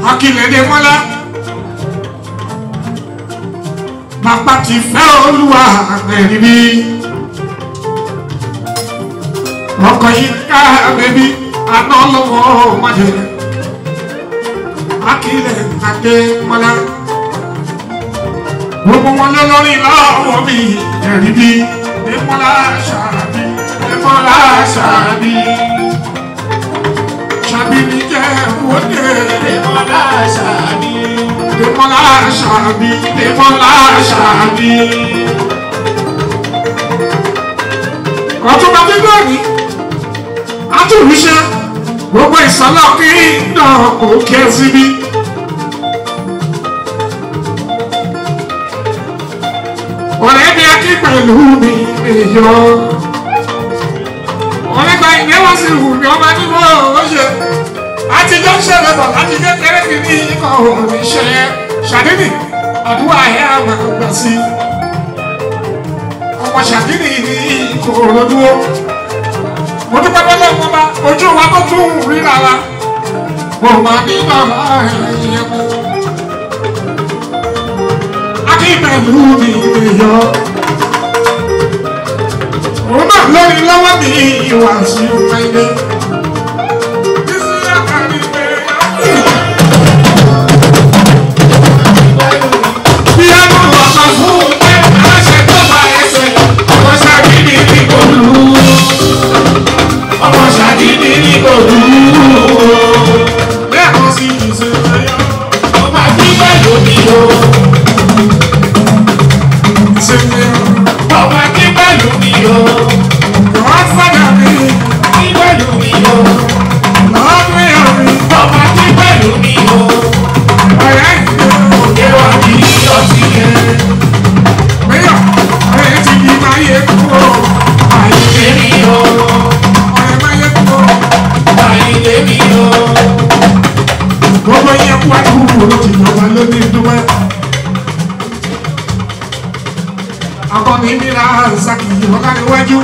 akílẹ̀dẹ̀ mọ́lá bàbá ti fẹ́ olúwa ẹ̀rí bí ọkọ̀ yìí ká bẹ́bí aná lọ́wọ́ májẹ̀ akílẹ̀ adé mọ́lá gbogbo wọn lé lórí lọ́wọ́ mi ẹ̀rí bí ẹ̀mọ́lá ṣàbí ẹ̀mọ́lá ṣàbí ṣàbí mi jẹ́ wọ́dẹ̀ Demola Ṣàbí. ẹ̀mọ́lá ṣàbí ẹ̀mọ́lá ṣàbí. ọtún bá dé lónìí atúnṣe gbogbo ìsọlọ kí náà kò kí ẹ síbí. ọ̀rẹ́ mi akí pẹ̀lú mi èyọ. ọ̀rẹ́ gba ìyẹn wọ́n sì wù mí ọba nínú ọ̀ṣẹ́. àtijọ́ ń ṣẹlẹ̀ bọ̀ láti kékeré mi ní ikọ̀ òní ṣe ṣàdínì àdúrà ẹ̀ àwọn àgbà sí. ọmọ ṣàdínì ní ìkòròdúró. mo dúpẹ́ bọ́lá wọn bá ojú wa tó tún ríra wa. mo máa ní bàbá ẹ̀yẹ mú akíbẹ̀lú mi yọ. Òun náà lórí lọ́wọ́ mi ìwà sí ọ̀pẹ̀lẹ̀. Bí a mọ̀ ọ̀sán fún ẹ, aláṣẹ tó bá ẹsẹ̀, ọmọ ṣàdídì ní kò lù ú. Ọmọ ṣàdídì ní kò lù ú. Lẹ́ẹ̀kan sí ìṣẹ̀lẹ̀ yọ. Ọmọ Akínpẹ̀lú mi o. Ìṣẹ̀lẹ̀ yọ. Ọmọ Akínpẹ̀lú mi o. Godfather mi, Akínpẹ̀lú mi o. Lord Mayor mi, Ọmọ Akínpẹ̀lú mi o. ọ̀rẹ́ ìgbẹ́. Òde wa kì í ọtí yẹn. Mayor, ọ̀rẹ́ ti di máa yẹ kúrò. Àyìnlé mi o. Ọ̀rẹ́ máa yẹ kúrò. Àyìnlé mi o. Gbogbo yẹn kú àdúgbò ló ti jọba lóní dúpẹ́. Akọni nira Zaki ọ̀gá níwájú.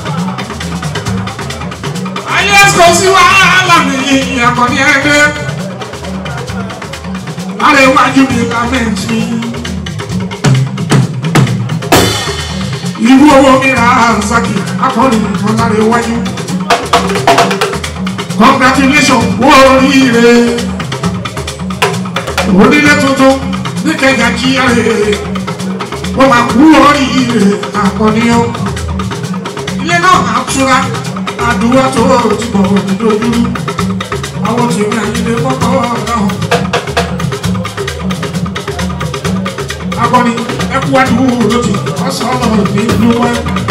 Ayé kò sí wàhálà mi, akọni ẹgbẹ́. Lára iwájú mi lámẹ́ǹtì. Irú owó nira Zaki, akọni ọ̀gá níwájú. Congratulations, wọ́n oríire onílé tuntun ní kẹjà jíyà rèé wọ́n máa kú oríire àkànníyàn ilé náà máa túra àdúrà tó ti bọ̀ nídójú àwọn tèmi àyílé mọ́kọ́ náà akọni ẹkú àdúgbò lójì ọ̀sán ọ̀nà ní lúmọ́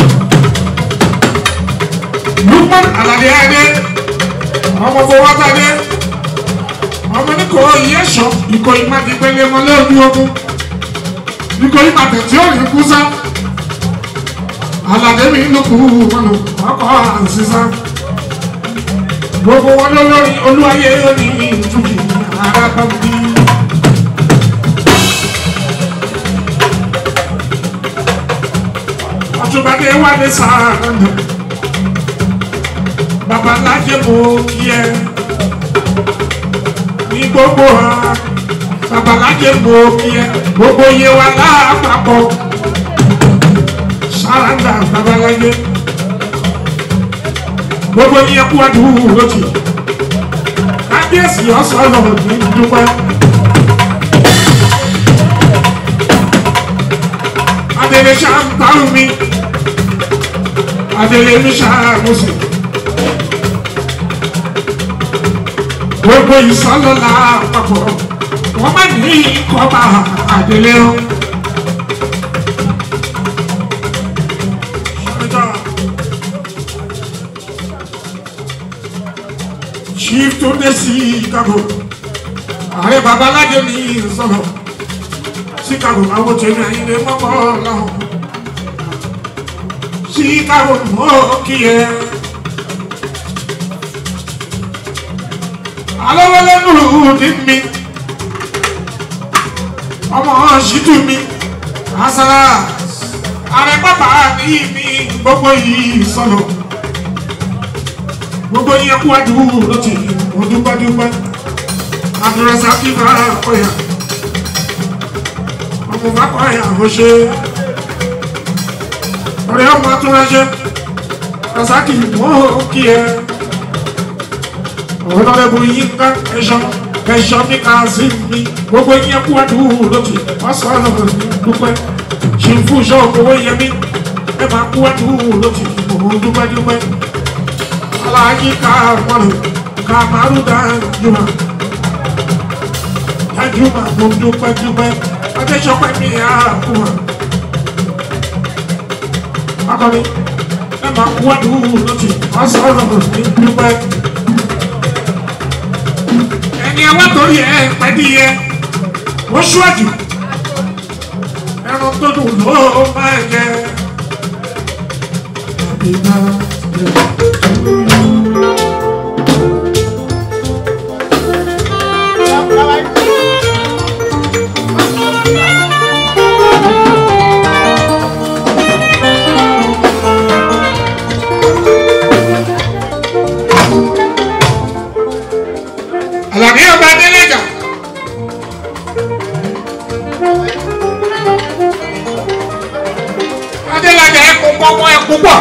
lúmọ́ àlàdé adé ọmọ fowó tadé ọmọ ní kò yẹ sọ ìkọ ìmàdìpẹlẹ mọ lórí ogun ìkọ ìmàdì tí ó rí kú sá alàdé mi ló kú wọn ọkọ àǹsísá gbogbo wọn ló lórí olúwayé ní ìtúkì arábàbí. ọtúbadé wà ní sáà babalájẹ mo kí ẹ ní gbogbo ha babalájẹ mo kí ẹ gbogbo yẹ wa lápapọ̀ sáradà babalájẹ gbogbo yẹ kú àdúgbò lójì kábíyèsí ọ̀sán ní dúpẹ́. adele ṣàǹtàrù mi adele mi ṣàmùsì gbogbo ìsọlọlá àpapọ̀ wọ́n má ní kọ́ba adele o. chief tó dé sí chicago ààrẹ babalájẹ ní sọ̀rọ̀ chicago àwọn tèmi àyìnlẹ mọ́kọ́ lọ́hùn chicago mọ́ kí ẹ. alọ́wọ́lẹ́nu ní mi ọmọ ṣìtú mi asara ààrẹ bàbá ní mi gbogbo yìí sọ̀rọ̀ gbogbo yìí ẹkú àdúgbò ló ti mo dúpẹ́ dúpẹ́ àmì Rasaki bá ọ̀yà ọmọ bá ọ̀yà ó ṣe ọ̀rẹ́ ọmọ atúnrẹ́ṣẹ́ Rasaki mọ́ kí ẹ ọ̀rọ̀lẹ́bù yín ká ẹ̀ṣọ́ ẹ̀ṣọ́ mi ká sí mi gbogbo yín kú àdúgbò lókè ọ̀sán dúpẹ́ ṣe ń fún iṣẹ́ owó yẹn mi ẹ máa kú àdúgbò lókè òun dúpẹ́ dúpẹ́ aláàjì ká wọlé ká márùn dájúmọ̀ dájúmọ̀ mo dúpẹ́ dúpẹ́ adéṣọpẹ́ mi àkúmọ̀ akọni ẹ máa kú àdúgbò lókè ọ̀sán dúpẹ́ ẹni ẹwà torí ẹ pẹ́ẹ́dì yẹ ó ṣíwájú ẹran tó dùn ló máa jẹ. Happy birthday to you. Àlàní ọba Adélèjà. Adélèjà ẹkùn pọ́npọ́n ẹkùn pọ̀.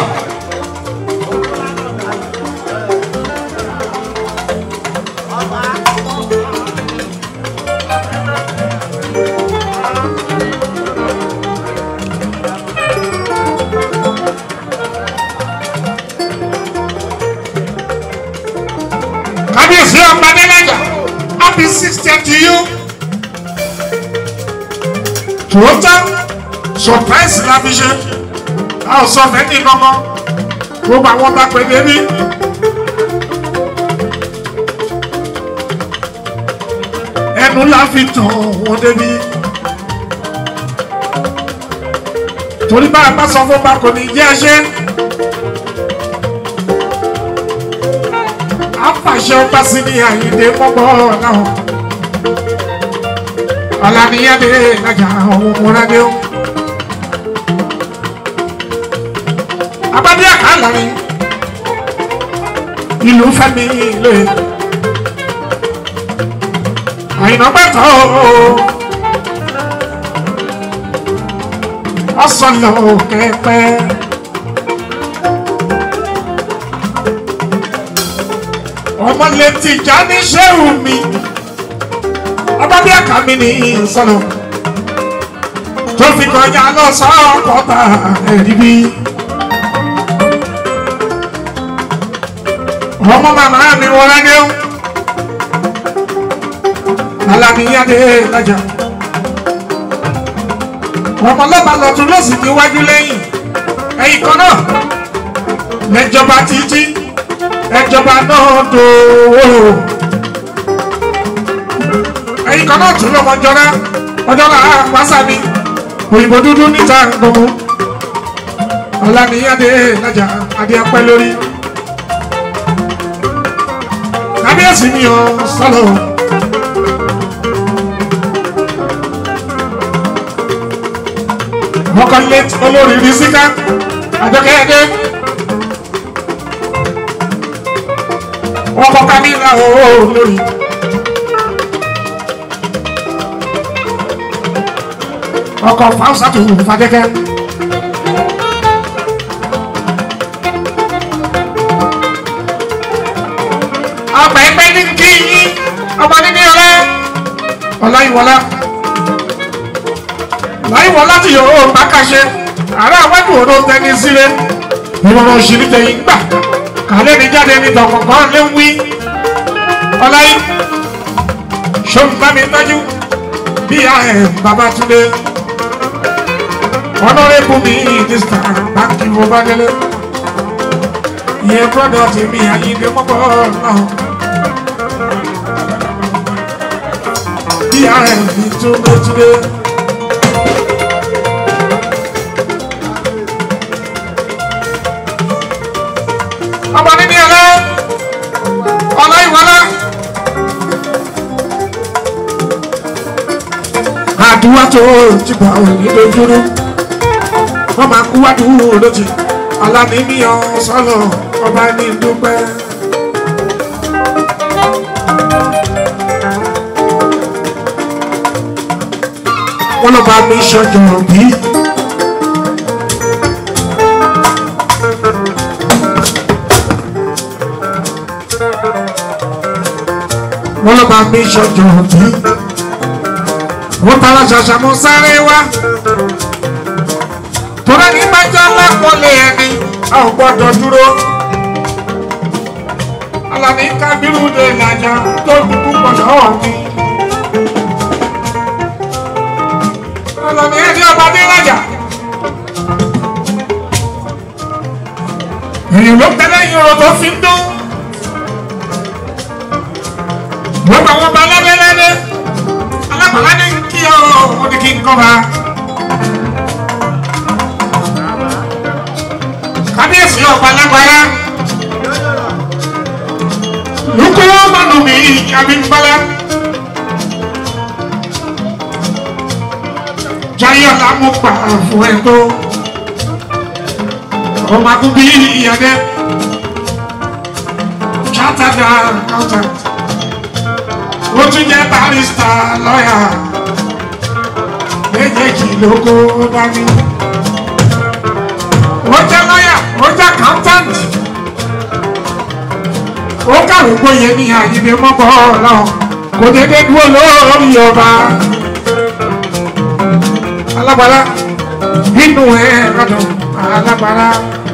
Kábíyèsí ọba Adélèjà. Happy sixtieth to you. Tòótọ́ surprise la fi ṣe. A ò sọ fẹ́ni kankan. Gbogbo àwọn bá pè débi. Ẹnu la fi tàn wọ́n débi. Torí bá a bá sọ fún bá kò ní jẹ́ ẹṣẹ́. apàṣẹ ọba sí ní àyíndé mọ́gbọ́ náà ọ̀làníyàdé lájà ọ̀hún múradé ó. abádé àkàlà ni ìlú fẹ́mi lè àyìnbó pẹ̀tọ́ ọ̀sán lọ kẹ́pẹ́. ọmọ létí ìjà ní sẹ́wù mi ọba bí àká mi ní sọ́nà tó fi kọjá lọ sọ́kọ̀tà ẹ̀rí bí. ọmọ màmá mi wọlé ní o alamiyade lajà ọmọ lọ́ba lọ́tún ló sì ti wájú lẹ́yìn ẹ̀yìn kan náà lẹ́jọba títí ẹjọba náà dòwò ẹyin kan náà tún lọmọ jọra ọjọ́ là á pàṣà mi òyìnbó dúdú níta gbogbo ọ̀làníyàdé lájà adé apẹ́ lórí kábíyèsí mi ò sọ̀rọ̀ mọ́kànlé olórí rí síká àjọkẹ́yẹdé. ọkọ̀ kamila ooo lórí. ọkọ̀ fáwùsàtò fàkẹ́kẹ́. ọgbà ẹgbẹ́ ní kí yín ọmọ níní ọlẹ́ ọláyíwọlá ọláyíwọlá tí yòó bá kàṣe àárẹ̀ àwájú òdo tẹni sílé ìrọ̀rùn òṣèlú tẹ̀yìn gbà kàlẹ́ ní jáde ní tọkànkàn lé ń wí ọláyí ṣòǹbámi tọ́jú bí ààrẹ Babátúndé ọlọ́rẹ́bù mi mínísítà báńkì mo bá délé ìyẹn brọ́dọ̀ tèmi àyíndé mọ́kọ́ náà bí ààrẹ mi túndé túndé. ọmọ níní ọlá ọlá ìwọlá. àdúrà tó ti gbà ò ní lójúrú wọ́n máa kú wádùú lójì aláníníyàn sọ́lọ̀ ọba ní dúpẹ́. wọn lọ bá mi ṣọjọ́ bí. wọn lọ bá mi ṣọjọ́ bí. wọ́n tara ṣàṣà mọ́ sáré wá. tọ́lá ní bájá lápọ̀lé ẹni a ò gbọ́dọ̀ dúró. Alani Kabiru de Naja tó dúdú pọ̀lọ́ mi. Alani ẹni ọba dé Naja. Èyàn ló tẹ́lẹ̀ yín ọ̀rọ̀ tó fi ń dún. Gbogbo àwọn ọba lẹ́lẹ́lẹ́lẹ́. Alábàlá ní kí ọ̀rọ̀ ó ní kí n kọ́ba. Kábíyèsí ọba lágbára lukuru manu mi abimbala jayọ lamu pa fún ẹ tó ọmọ akúbí ìyàdẹ chartered accountant ó tún jẹ barista lọ́yà méjèèjì ló kó dání ó jẹ lọ́yà ó jẹ accountant ó kàwé gbóyè ní àyíní mọ́kọ́ ọlọ́run kò dédé dúró lórí ọba alábàárà nínú ẹ̀ lọ́dún alábàárà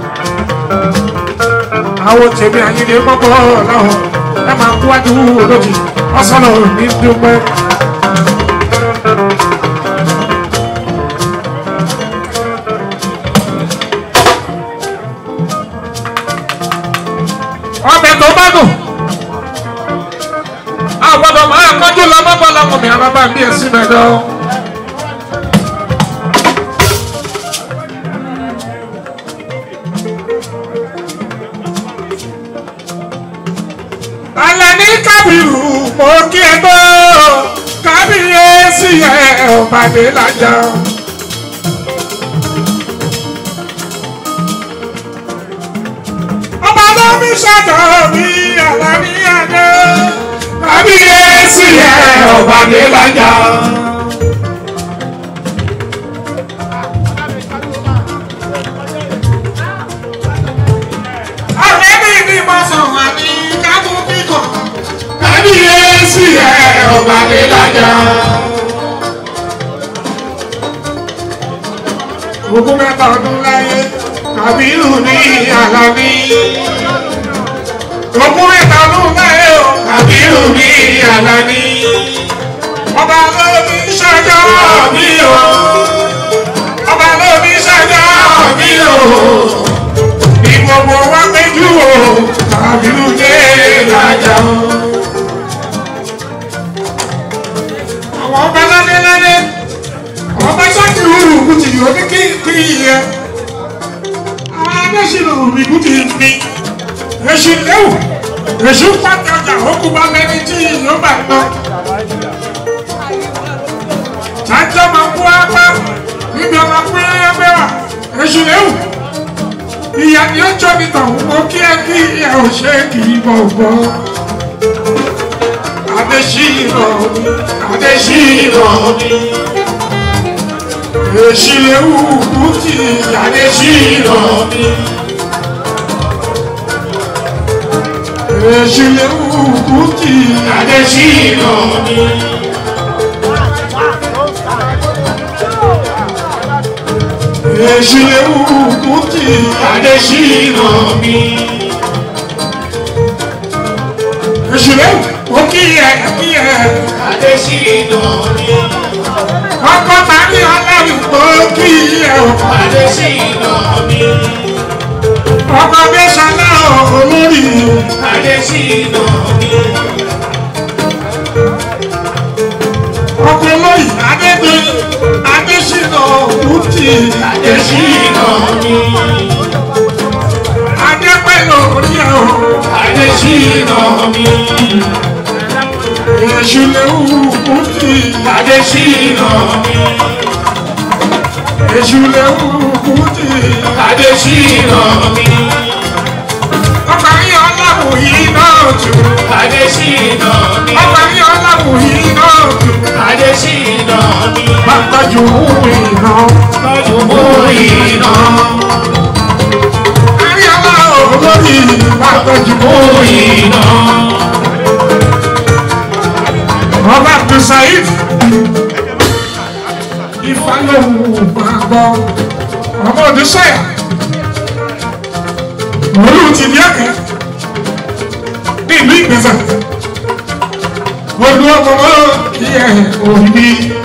àwọn tèmi àyíní mọ́kọ́ ọlọ́run ẹ máa kú wájú olójì ọ̀sán ní dúpẹ́. ọbẹ̀ tó bá dùn. àgbọ̀dọ̀ máa kọjú lọ bọ́ bọ́lá wọn mi àbábá bí èsì mẹ́jọ. Alani Kabiru mo kí ẹ tó kábíyèsí ẹ ọ̀bàdé lájà. ọba tó mi ṣàtọ̀ mi Alani Adé. kábíyèsí ẹ ọba dé lájà. ọ̀rẹ́ mi ni mo sọ wà ní kábù kíkọ̀. kábíyèsí ẹ ọba dé lájà. ogún mẹ́ta ọdún láyé Kàbírù ní Àlàní. ogún mẹ́ta ọdún láyé o Kàbírù ní Àlàní. ọba lóbi ṣọjọ́ Àmì o, ọba lóbi ṣọjọ́ àmì o, ní gbogbo wa péjú o Kàbírù dé lájà o. àwọn ọba ládéládé ọba ṣáàkìrù kùtì òní kí kí yẹ àwọn adéṣirò ìkùtì ní èṣù léwu èṣù pàtẹ ọjà òkú bá mẹni tí yóò bá lọ ṣáájọ́ máa kú apá níbi ọmọ pínlẹ̀ ẹgbẹ́ wa èṣù léwu ìyá ni ó jọ ní tọ̀hún mo kí ẹ kí ẹ ò ṣe kì í bọ̀ bọ̀ adéṣirò Adéṣírò mi, èṣù léwu kùtì Adéṣírò mi, èṣù léwu kùtì Adéṣírò mi, èṣù léwu kùtì Adéṣírò mi, èṣù léwu ó kí ẹ kí ẹ Adéṣírò mi, ọkọ tàbí ọlọ́run ó kí ẹ o Adéṣírò mi, ọkọ bẹ́sàn náà olórí Adéṣírò mi, ọkọ olóyè adébẹ adésínà kùtì Adéṣírò mi, adépẹ̀lú orí ẹ o Adéṣírò mi, èṣù léwu kùtì Adéṣírò mi, èṣù léwu kùtì Adéṣírò mi, ọkọ yìí ọlọ́run yìí náà tù Adéṣírò mi, ọkọ yìí ọlọ́run yìí náà tù. Adéṣírò mi, bá tọ́jú iná. owó iná. Àríyáwá olórí bá tọ́jú owó iná. ọba Abdulsaid. Ifá lòun máa gbọ́ ọmọ Odùsọ̀yà. Olú ti di ẹ̀kẹ́ ní ìlú Ìgbésà. Olú ọmọ mọ́ kí ẹ̀ òbí.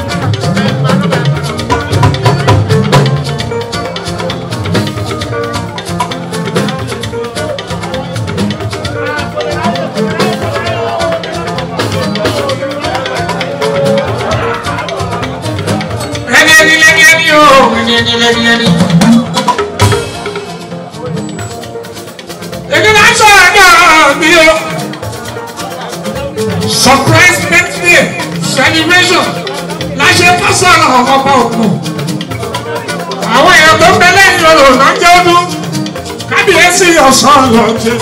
Ẹni ẹni lẹ́ni ẹni o, ẹni ẹni lẹ́ni ẹni. Èmi náà sọ̀rọ̀ náà bí o. Surprise birthday celebration láṣẹ fásọ̀rọ̀ ọ̀pọ̀ òkun. Àwọn èèyàn tó ń bẹ lẹ́yìn orò náà jẹ́ ọdún. Kábíyèsí ọ̀sán lọ jẹ.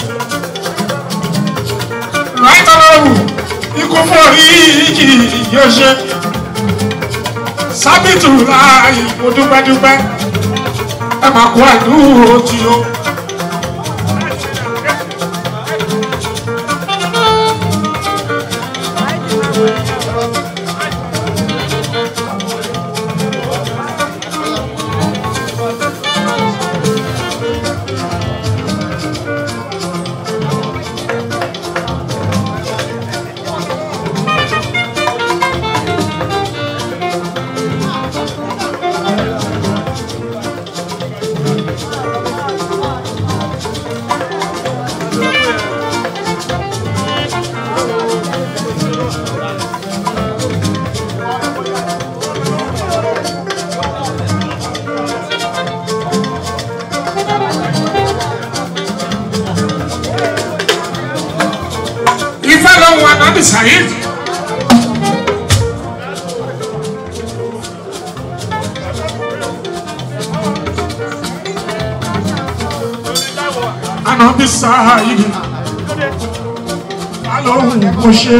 Láìtọ́lọ́rù ikú fún orí ìjì yóò ṣe sábìtù láàyè mo dúpẹ́dúpẹ́ ẹ máa kó àdúró tí o. Ifá lọ́wọ́ Anábì Saheed. Anábì Saheed. Alóhùn mo ṣe.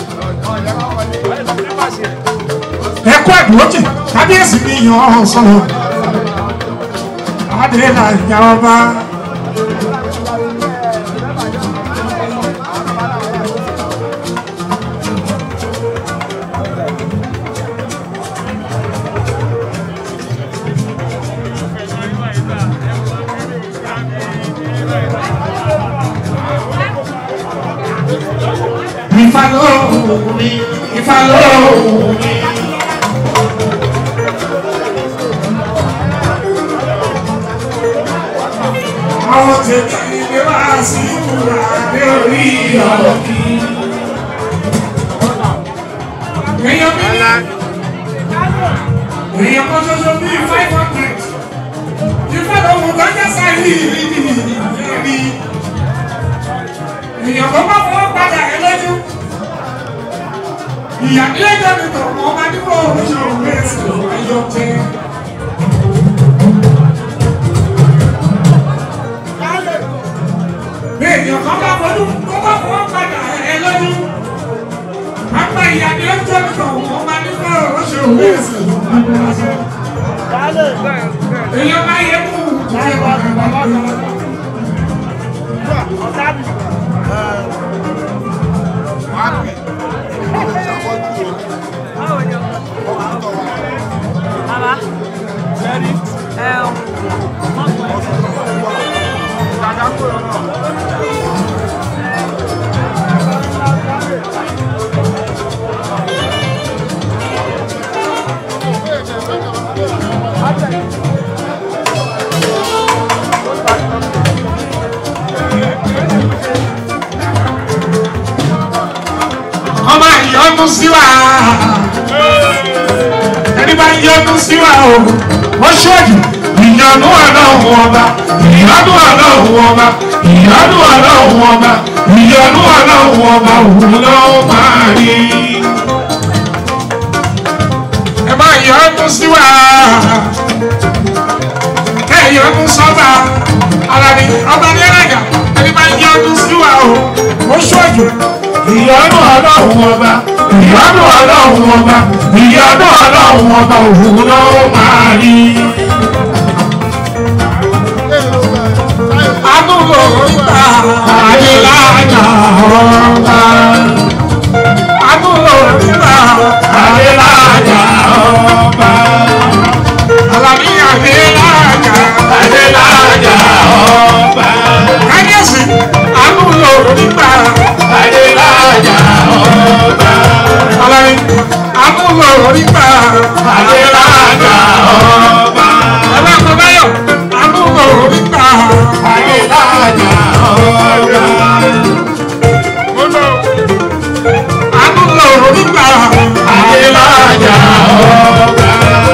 Ẹ̀kọ́ ẹ̀dùnwọ́tì kábíyèsí mi yan ọ́ sọ̀rọ̀. Adéla ìyá ọba. Ifá lóhùn mi, Ifá lóhùn mi. Àwọn tètè ìgbé wá sí ìwúrà ní orí ọ̀rọ̀ kí. Èèyàn mi ní èèyàn kan ṣoṣo bíi five hundred. Ifá lóhùn lọ́jọ́ sáyé ìrírí. Èèyàn kan bá fọwọ́ padà ẹ lójú. Ìyá ilé ìjọba ìtọ̀ ọmọ adúgbò oṣù mẹ́sàn-án ayọ̀ tẹ́. èèyàn kan bá fọdún tó bá fọwọ́ padà ẹ lọ́dún. Pápá ìyá ni ó jẹ́ mi tọ̀ wọ́n máa ní kọ́ ọ̀rọ̀ ṣe òwe ẹ̀sìn. Èèyàn máa yẹ kú jáde wá ní bàbá mi. Bàbá. Ẹ ọ. Ọmọ ìyọnu sí wa. Ẹni bá yọnu sí wa o, wọ́n ṣọ́ọ̀jù. Ìyọnu ọlọ́run ọba, ìyọnu ọlọ́run ọba, ìyọnu ọlọ́run ọba, ìyọnu ọlọ́run ọba òun ló máa rí. Ẹ máa yọnu sí wa. Ẹ yọnu sọ́ba. Alani ọba ní ẹ̀rẹ̀gà. Ẹni bá yọnu sí wa o, wọ́n ṣọ́ọ̀jù. ìyọ́nú ọlọ́run ọba ìyọ́nú ọlọ́run ọba ìyọ́nú ọlọ́run ọba òun náà ó máa rí. Adúlò ìta Adélájà ọba Adúlò ìta Adélájà ọba Àlàní Adélájà. Adélájà ọba Káyọ̀sí Adúlò ìta Adélájà ọba Àlàní Adúlò ìta Adélájà ọba Ẹlẹ́kọ̀ọ́dáyọ̀ Adúlò ìta Adélájà ọba. Adúlò ìta Adélájà ọba.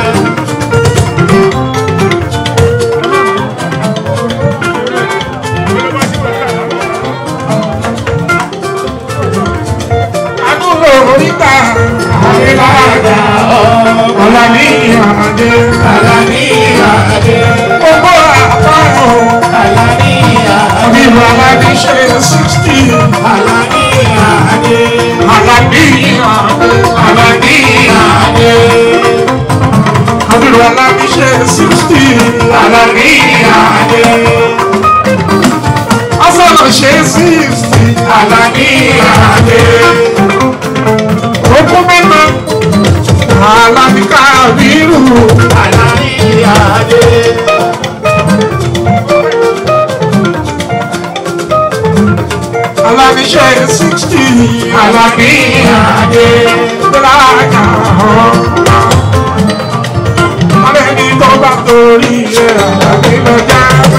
Adúlò ìta Adélájà ọba. Àlàní Adé. Àlàní Adé. Gbogbo àpárọ̀ Àlàní Adé. nínú Àlàní ṣe sixty. Àlàní Adé. Àlàní Adé. Àlàní Adé. Nínú Àlàní ṣe sixty. Àlàní Adé. Ọ̀sán ṣe sixty. Àlàní Adé. Ogún mẹ́ta. Àlàní Kábírù. Àlàní Adé. Àlàní ṣe sixty. Àlàní Adé. Láàkà ọ̀rọ̀. Alẹ́ni tó bá torí ẹ̀ Àlàní lọ jáwé.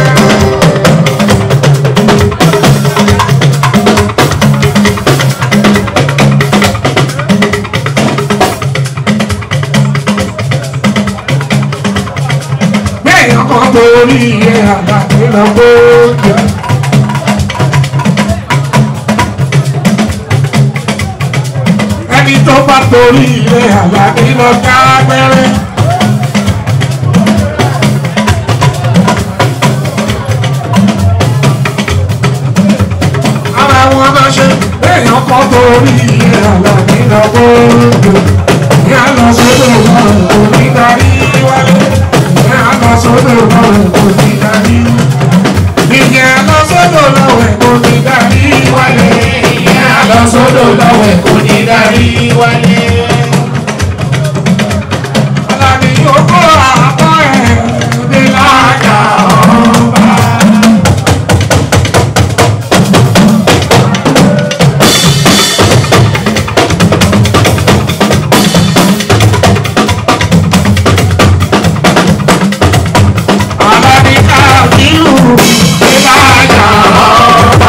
Bẹ́ẹ̀ ọkọ̀ torí ẹ̀ Àlàní lọ gbóúnjẹ. ẹni tó bá torí ilé àlàní lọ ká gbẹ́rẹ́. ara wọn bá ṣe èèyàn kan torí ilé àlàní lọ gbòòdò. ìyá lọ sódò wọn kò ní darí wálé. ìyá lọ sódò wọn kò ní darí. ìyá lọ sódò lọ́wọ́ kò ní darí wálé. Ìyá lọ sódò lọ́wọ́ ẹ̀ kò ní darí wálé. Àlàní owó àbọ̀ ẹ̀ ní láàjà ọba. Àlàní Kábírù ní láàjà ọba.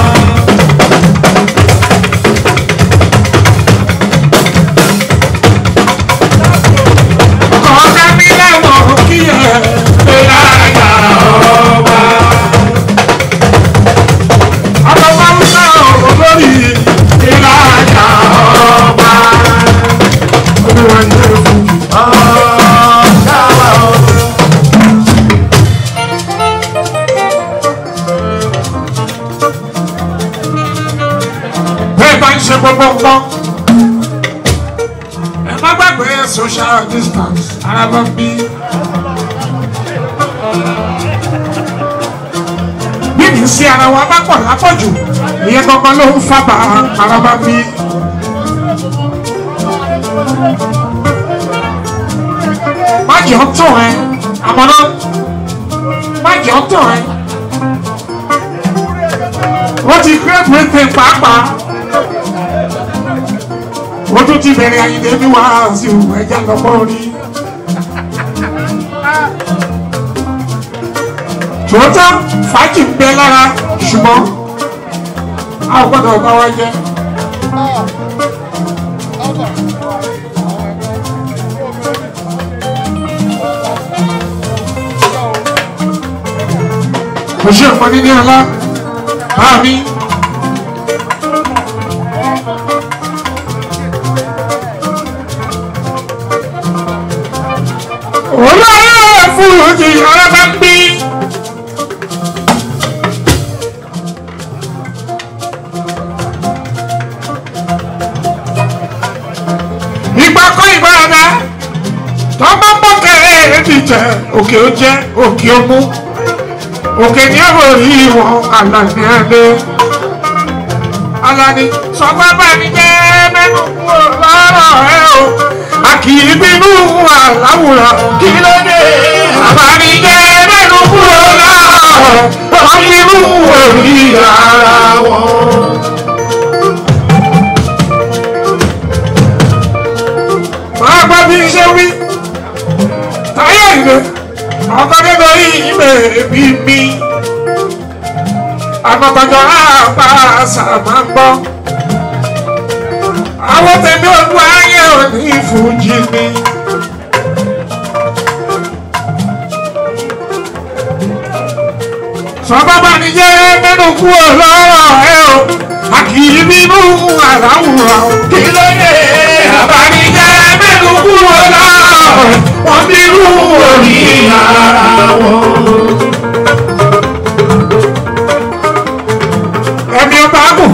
Kọjá mi lẹ́wọ̀n kí ẹ ní láàjà ọba. Àbọ̀bá ń sá olórí ní láàjà ọba. Olúwa ń jẹ́ fún mi. bẹ́ẹ̀ bá ń ṣe gbogbo nǹkan ẹ má gbàgbé social distance ara bá ń bí. bí kì í sí ara wa bá pọ̀ lápọ̀jù ìyẹn gangan ló ń fàbà ara bá ń bí. má jẹ́ ọ́ tàn ẹ́ àmọ́ náà má jẹ́ ọ́ tàn ẹ́ wọ́n ti gbé britain pàápàá wọ́n tún ti bẹ̀rẹ̀ àyìnlé bí wàá sí òwò ẹja lọ́pọ̀ orí. tòótọ́ fàájì ń bẹ lára ṣùgbọ́n a ò gbọ́dọ̀ bá wa jẹ́. kò ṣe nǹkan níní ọlá bá mi. olóyè fújì ọ̀rẹ́ bá ń bí. ìgbà kọ́ ìgbà rẹ̀ tó bá pọ̀ kẹ́rẹ́ èdè jẹ́ òkè ó jẹ́ òkè ó mú òkè ní ọ̀rọ̀ rí wọn àlàní ẹ̀dẹ́ alani sọ bàbá mi jẹ́ mẹ́nu kúrò lọ́rọ̀ ẹ o a kì í bínú àláwùrán kí ló dé bàbá mi jẹ́ mẹ́nu kúrò lọ́rọ̀ wọ́n bínú orí ara wọn. máa gbọ́ bí ṣe wí táyà ìwé ọkọ̀ nínú ìmẹ̀ bí mi àgbàgbàjọ àpá àṣàmà gbọ́ àwọn tẹ̀mí olú ayé òní ìfújì mi. sọ́bàbà ni jẹ́ mẹ́nu kú ọlọ́rọ̀ ẹ o a kì í bínú àláwùrán kí ló dé àbánijẹ́ mẹ́nu kú ọlọ́rọ̀ wọ́n bínú orí ara wọn. ẹ̀mí ọba gùn.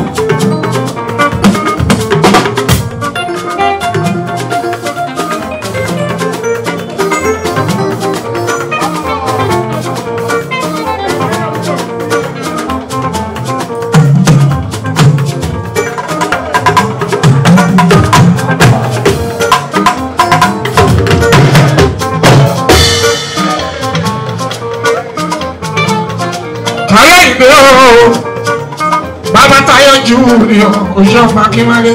Táyọ̀ ìgbé ooo bàbá Táyọ̀ jù ní oṣù ọmọ akínwálé.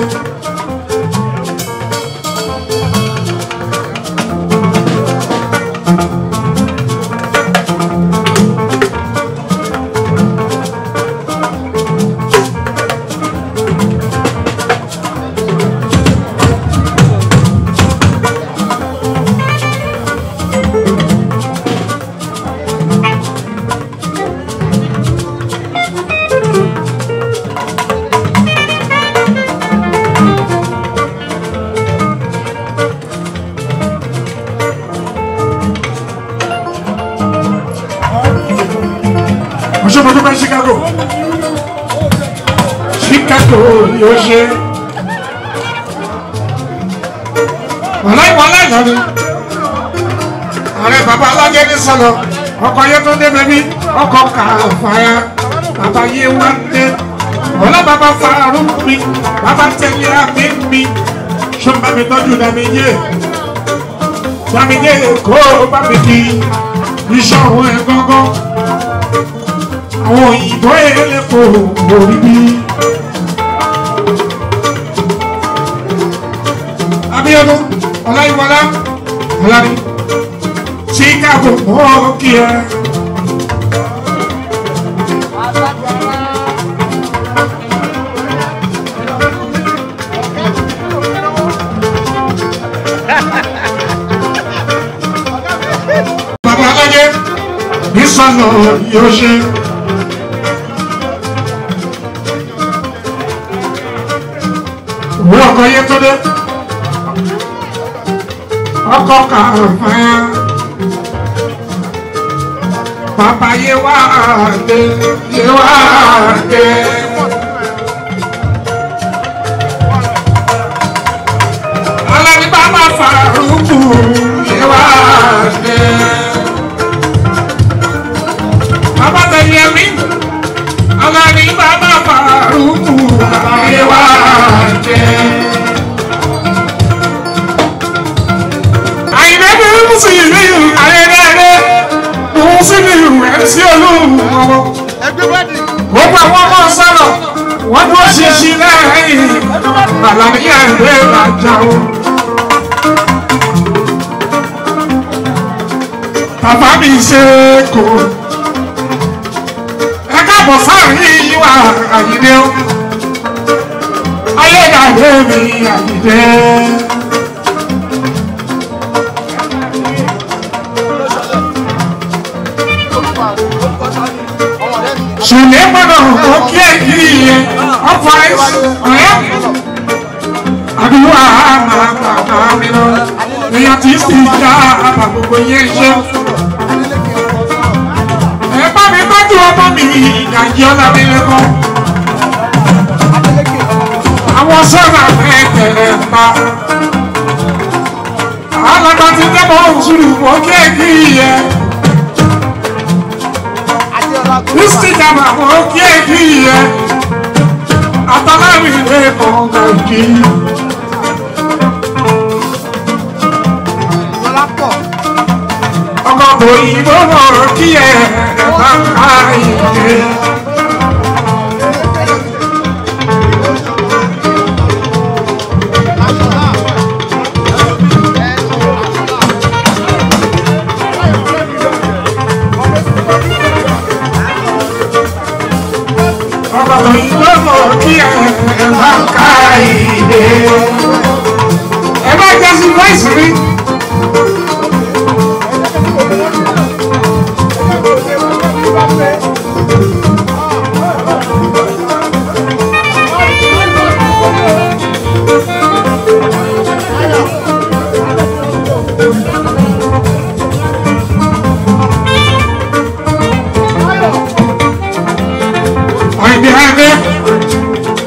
Oṣù mo dúpẹ́ Chicago. Chicago yóò ṣe. Wàlá ìwàlá ìyọ̀ni. Ààrẹ bàbá Alájẹ ní sọ̀lọ̀. Ọkọ̀ ayé tó dé bẹ́bí. Ọkọ̀ kà fàyà. Bàbá yé wá dé. Ọlá bàbá farú mi. Bàbá tẹ̀lé àmì mi. Ṣé bá mi tọ́jú dàmí yé? Dàmí yé kó bá mi di. Iṣẹ́ òun ẹ̀ gángan àwọn òyìnbó elépo orí bí. Abíọ́dún Ọláyíwọlá Ọlárí Chicago mọ́ kí ẹ. Bàbá Alájẹ ní sọ̀nà yóò ṣe. Òwú ọkọ̀ yé tó dé. Ọkọ̀ kàfáyà. Bàbá yé wá dé, yé wá dé. Alábí bàbá Fàrúkù yé wá dé. Bàbá tẹ̀lé mi. Alábí bàbá Fàrúkù yé wá dé. Àyìnbó bí mo sì rí ayẹyẹ mo sì ní ìwé sí olúwo. ẹgbẹ́ wẹ́ẹ̀dì Gbogbo àwọn ọmọ sọ̀rọ̀ wọ́n dúró ṣinṣin lẹ́yìn àlàyé ẹ̀rẹ́ ìbàjá o. Bàbá mi ṣe kò. Ẹ káàbọ̀ sáàrin ìwà àyídé o. Ayédàdé mi àyídé. Sùnlé gbọ́dọ̀ kó kí ẹ kiri yẹn. Ọ̀pọ̀ àìsàn ọ̀yẹ́. Àdúrà máa bàbá mi lọ. Èèyàn tí sì dá àbà gbogbo yẹn ṣe. Ẹ bá mi tọ́jú ọmọ mi ìdajì ọ̀la mi lẹ́kọ̀ọ́. Àwọn sọ́nà mẹ́tẹ̀ẹ̀ pa. alága ti dẹ́mọ̀ òṣùlù mọ́ kéèkì yẹ. kristi jama mọ́ kéèkì yẹ. àtàlámi ilé kọ̀ọ̀gà ìjì. ọkọ̀ òyìnbó mọ̀ kí ẹ ẹ̀ bá ká ìdè. ọkọ̀ òyìnbó mọ̀ kí ẹ ẹ̀ bá ká ìdè. ẹ bá jẹ́ sí voice mi. Right behind there.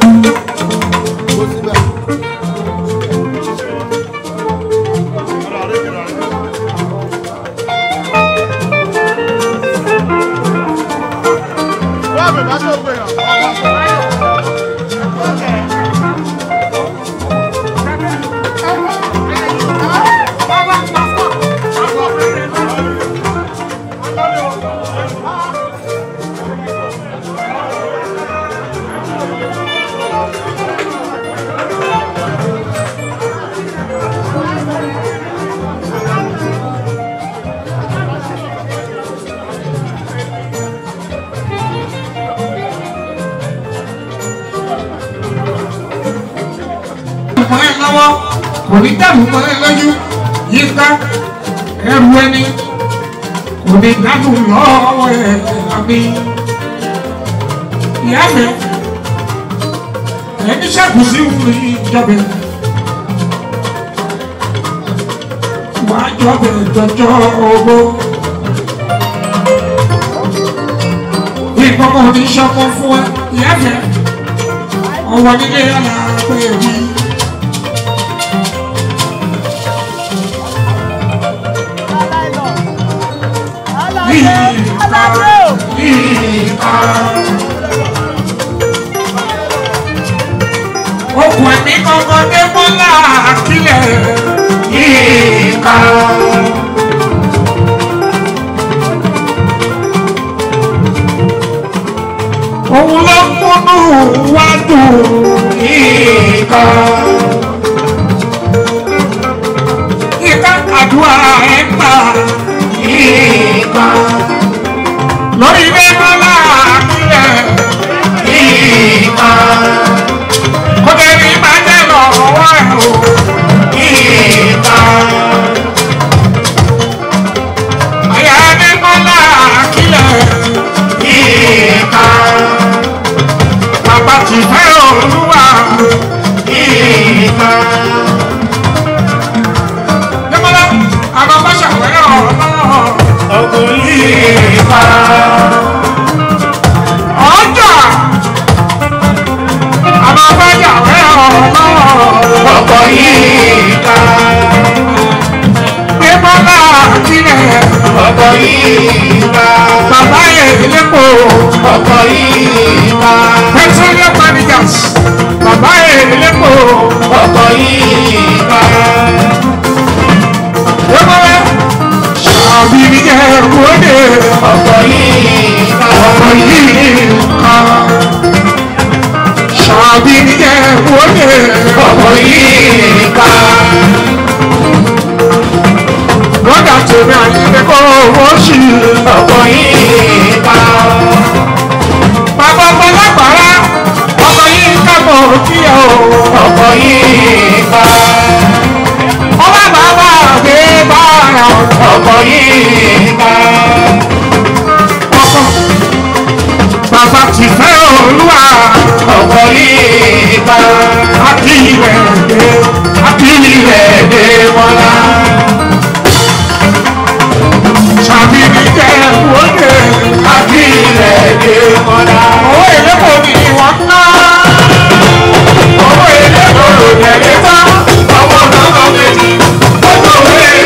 mọ́ ẹ lọ́wọ́ kò ní dàrú mọ́ ẹ lójú yíká ẹrù ẹni kò ní dàrú lọ́wọ́ ẹ àmì ìyá mi ẹni ṣàkóso ìwúrí ìjọba wàá jọbẹ jọjọ owó ìkọkọ oníṣọkọ fún ẹ ìyá mi ọwọ́ nílé yàrá pé èyí. Okùn ẹ̀mí kankan dé mọ́lá àkílẹ̀ yíká. Òun ló múnú wá dùn yíká. Yíká àdúrà ẹ̀ gbà yíká lórí ilé mọ́lá àkílẹ̀ ìkà. Kó jẹ́ ní bàjẹ́ lọ́wọ́ ẹ̀ o ìkà. Àyà ní mọ́lá àkílẹ̀ ìkà. Bàbá ti fẹ́ olúwa ìkà. Dẹ́mọ́lá, àwọn bá ṣàwẹ́rẹ́ ọ̀rọ̀ náà ọkùnrin ìfà. ọjà àbábájà rẹ̀ ọ̀nà ọkọ̀ yìí ká. Bímọ́lá kílẹ̀ ọkọ̀ yìí ká. Bàbá èlépo ọkọ̀ yìí ká. Petroleum managers bàbá èlépo ọkọ̀ yìí ká. Bímọ́lá àbí jẹ́ wọlé ọkọ̀ yìí ká. ọkọ̀ yìí ká. Ṣàbí jẹ́ wọlé ọkọ̀ yìí ká. Lọ́dà tèmi àyíké kó owó sí ọkọ̀ yìí ká. Bàbá ọmọlágbára ọkọ̀ yìí ká mọ̀ kí o ọkọ̀ yìí ká ọba bàbá gbé bára ọkọ̀ yìí ká. ọkọ̀ bàbá ti fẹ́ olúwa ọkọ̀ yìí ká. àti ilẹ̀ dé àti ilẹ̀ dé wọlá. sàbí mi jẹ́ wọlé àti ilẹ̀ dé wọlá. owó èlé kò ní wọ́n ná. owó èlé kò lò tẹ̀lé tán. ọmọ náà kọ́ méjì. ọjọ́ òwe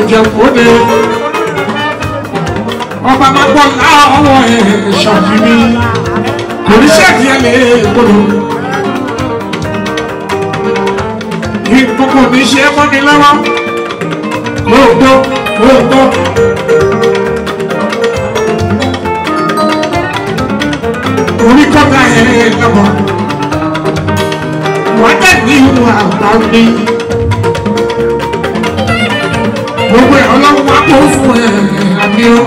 jẹ̀kóde ọba máa gbọ́ láwọ̀ ẹ̀ ṣàfihàn kò ní ṣẹ́ẹ̀kì ẹ̀ lè gbọdọ̀ ìkókò ní ṣe é mọ́ni lọ́wọ́ lóòótọ́ lóòótọ́. orí kọ́ta ẹ̀ lọ́wọ́ wọ́n dẹ̀ ní ìwà àgbà ní gbogbo ẹ̀ ọlọ́run wá kó fún ẹ̀ àmì ó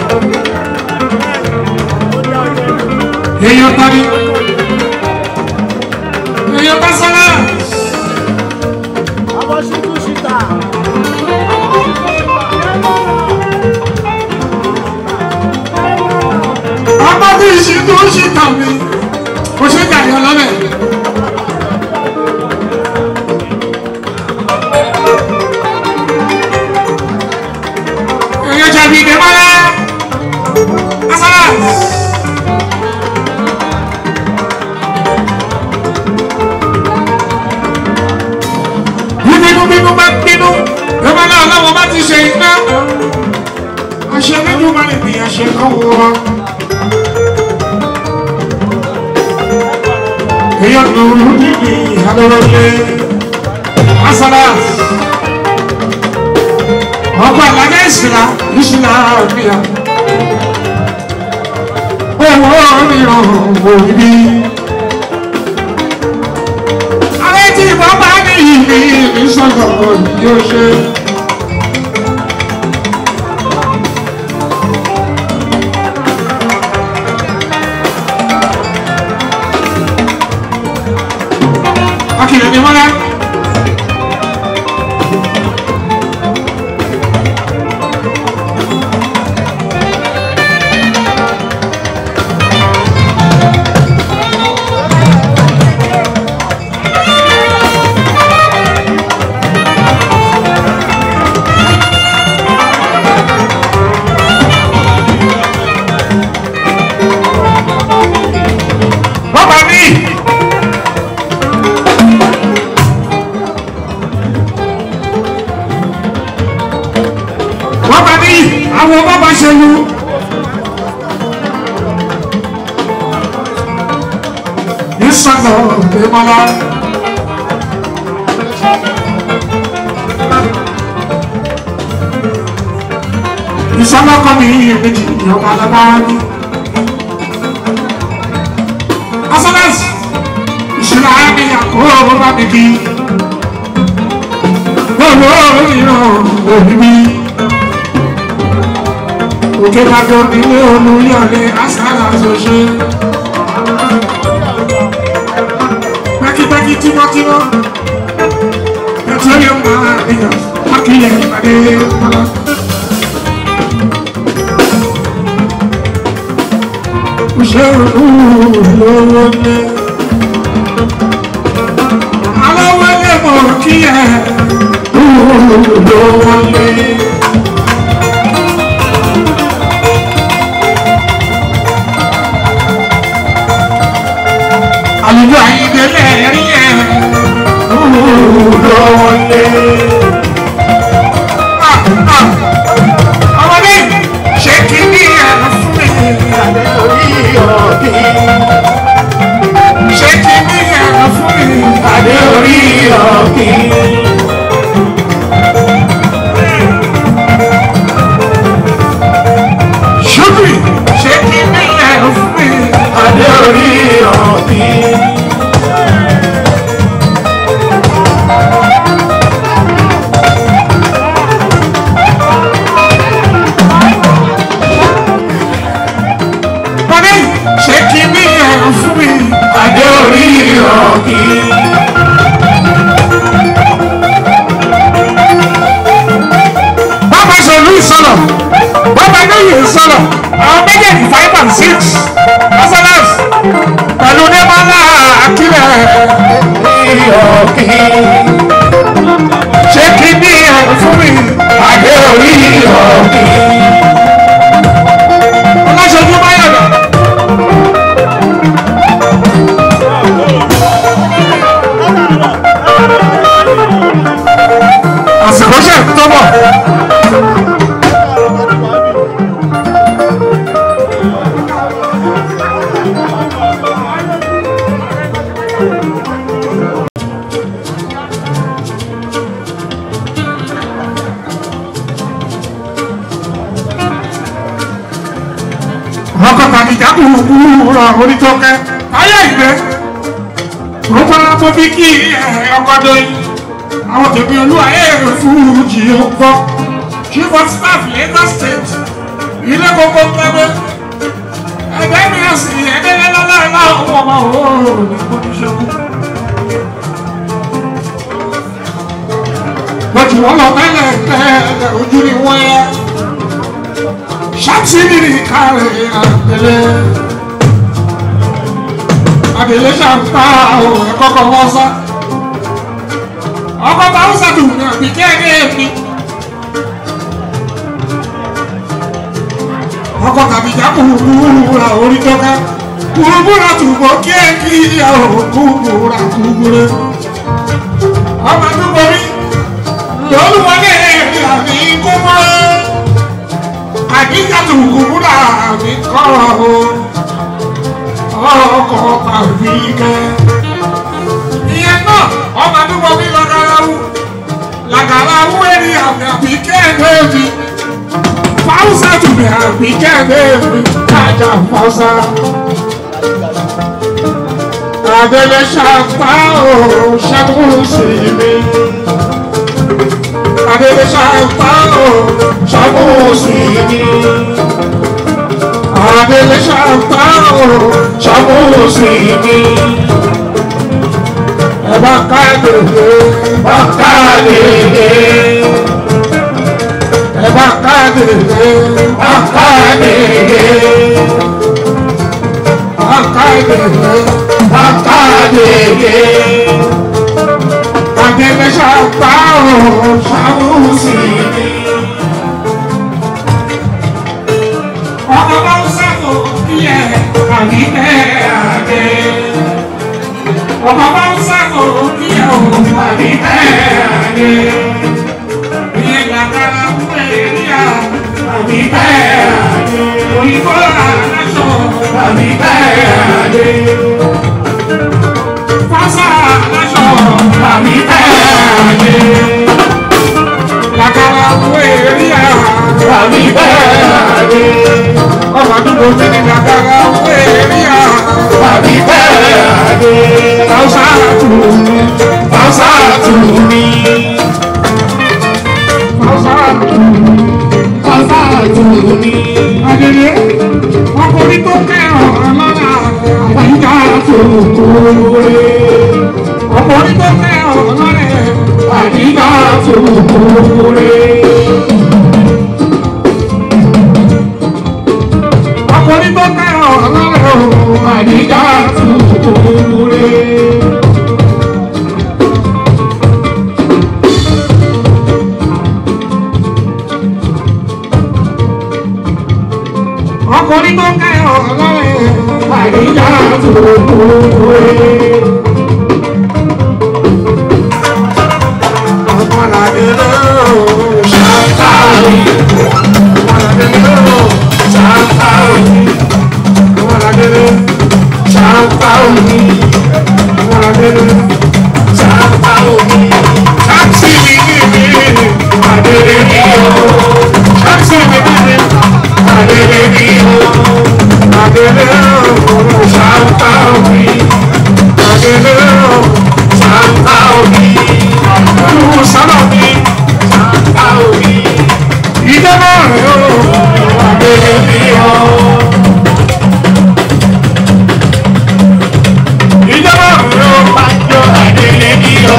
èèyàn tani èèyàn bá sọ́lá ọmọ bí ìṣe tó ń ṣe tàn mí kò ṣe kàrí ọlọ́lẹ̀. èèyàn jẹ̀bi ìdèmọ́lá asálà. bínú bínú bá bínú ìdèmọ́lá ọlọ́wọ́ bá ti ṣe iná. àṣẹ nínú máa lè gbìyànjú àṣẹ kan wọ́n. èèyàn lòlù níbi ìhàlọ́lọ́lẹ́ asalas ọkọ̀ àlàyé ìsìlá ìsìlá òmìnira owó mìíràn òbí. àwọn tí ìbọn bá ní ìlú ìsọ̀tọ̀ yóò ṣe. akìlẹ̀ ni wọ́n rẹ́. Bàbá mi. wọ́n bá ní àwọn bàbá ṣe lu. ìsọ̀nà ìmọ̀lá. ìsọ̀nà kan ní méjì ìyọ̀kọ̀ alábáwá ní. asọ́lẹ́sì ìṣúná ayé àkókò bá mi kí. Gbogbo ìran òbí mi òkè bàjọ́ nílé olùyọ̀lé àṣàlà ṣoṣe. pẹ́kípẹ́kí tímọ́tímọ́ petroleum máa níyàn wákìlẹ̀ ìpàdé mọ́lá. òṣèré lówó lé. alówó lé mọ̀ kí ẹ̀ lówó lé. àlùjọ àyíndélé rí ẹ lọ́wọ́lé. ọmọdé ṣé kí ní ẹ̀rọ fún mi àlẹ́ orí ọ̀dí. ṣé kí ní ẹ̀rọ fún mi àlẹ́ orí ọ̀dí. ṣùgbọ́n ṣé kí ní ẹ̀rọ fún mi àlẹ́ orí ọ̀dí. Mọ̀ní ṣé kí ní ẹ̀rọ fún mi? Adé orí ọ̀kì. Bàbá Ṣèlú ìsọ̀lọ̀, bàbá Adéyè ìsọ̀lọ̀, àwọn méjèèjì five and six, Mọ́sálásì, pẹ̀lú Débọ́lá Akílẹ̀ ọ̀kì. Ṣé kí ní ẹ̀rọ fún mi? Adé orí ọ̀kì. Ọlọ́ṣojú Máyọ̀dọ̀. àsìkò ṣe tó bọ̀ onítọ́kẹ́ ayé ìgbẹ́ gbogbo ọmọ bí kí ọkọ̀dọ̀ yìí àwọn tèmi olúwa èrè fújì ọgbọ́ chief of staff Lagos state ilé gbogbo pẹ́pẹ́ ẹgbẹ́ mi àsì ẹgbẹ́ lọ́lá ọmọ ọmọ òórùn ní kọ́níṣẹ́kù. lọ́jọ́ wọn lọ tẹ́lẹ̀ tẹ́lẹ̀ ojú ni wọ́n yẹ ṣàtìrì kárẹ̀ àtẹlẹ́ àtẹlẹ́ ṣàǹtà ọ̀ ẹ̀kọ́kọ́ wọ́n sá ọkọ̀ bá ń sàdùn ní àbí kẹ́ẹ̀kẹ́ mi ọkọ̀ tàbí já kúrúkúrúra orí tọ́ka kúrúkúrúra tùbọ̀ kíẹ̀kí ìyàwó kúrúkúrúra kúrúkúrú ọmọ àdúgbò rí lọ́lùwọlé àmì kúmọ́ àdíjàtù kúrúkúrúra àmì kọ́rọ̀ o ọkọ̀ tàbí kẹ́ ìyẹn náà ọmọ àdúgbò mi lọ́gàláwù làgàláwù èrì àmì àbí kẹ́ẹ̀kẹ́ mi fausa tumi àbí kẹ́ẹ̀kẹ́ mi kájà fausa. Adele ṣàpá o ṣẹ́gun sí mi. Adele ṣàpá o ṣẹ́gun sí mi. Adele ṣàpá o ṣẹ́gun sí mi ẹ̀bá káàdìdì ẹ̀bá káàdìdì ẹ̀bá káàdìdì ẹ̀bá káàdìdì ẹ̀bá káàdìdì ẹ̀bá káàdìdì àgbẹ̀gbẹ̀ ṣàpá ọ̀rọ̀ ṣàwùsì mi. ọmọ bá ń sàkó bí ẹ̀ àbí bẹ́ẹ̀ àdé ọmọ bá ń sàkó kí ẹ ò àbí bẹ́ẹ̀ ni ìyẹn gbàgbára fún èrìà àbí bẹ́ẹ̀ ni òyìnbó aláṣọ àbí bẹ́ẹ̀ ni fásá aláṣọ àbí bẹ́ẹ̀ ni gbàgbára fún èrìà àbí bẹ́ẹ̀ ni ọmọ àdúgbò tí ní gbàgbára fún èrìà àbí bẹ́ẹ̀ ni. Pausa tu, pausa tu mi. Pausa tu, pausa tu mi. Adele, ọkùnrin tó kẹ́ràn lọ́la, àyíká tó kúrè. Ọkùnrin tó kẹ́ràn lọ́la, àyíká tó kúrè. Ọkùnrin tó kẹ́ràn lọ́la, àyíká tó kúrè. ọkùnrin tó kẹ́yọ̀ ọlọ́rẹ̀ àìríjà tó kúrò. ọmọlàdé ló ṣàǹtàrì. ọmọlàdé ló ṣàǹtàrì. ọmọlàdé ló ṣàǹtàrì. ọmọlàdé ló ṣàǹtàrì. ṣáàtì mi ní mi àdéhùn mi ò. ṣáàtì mi ní mi. Adele mio, Adele oh, Santa mi, Adele oh, Santa mi, Olúwo sábà mi, Santa mi, ìjọba rẹ̀ o, Adele mio. Ìjọba rẹ̀ o, Pàjọ Adele mio.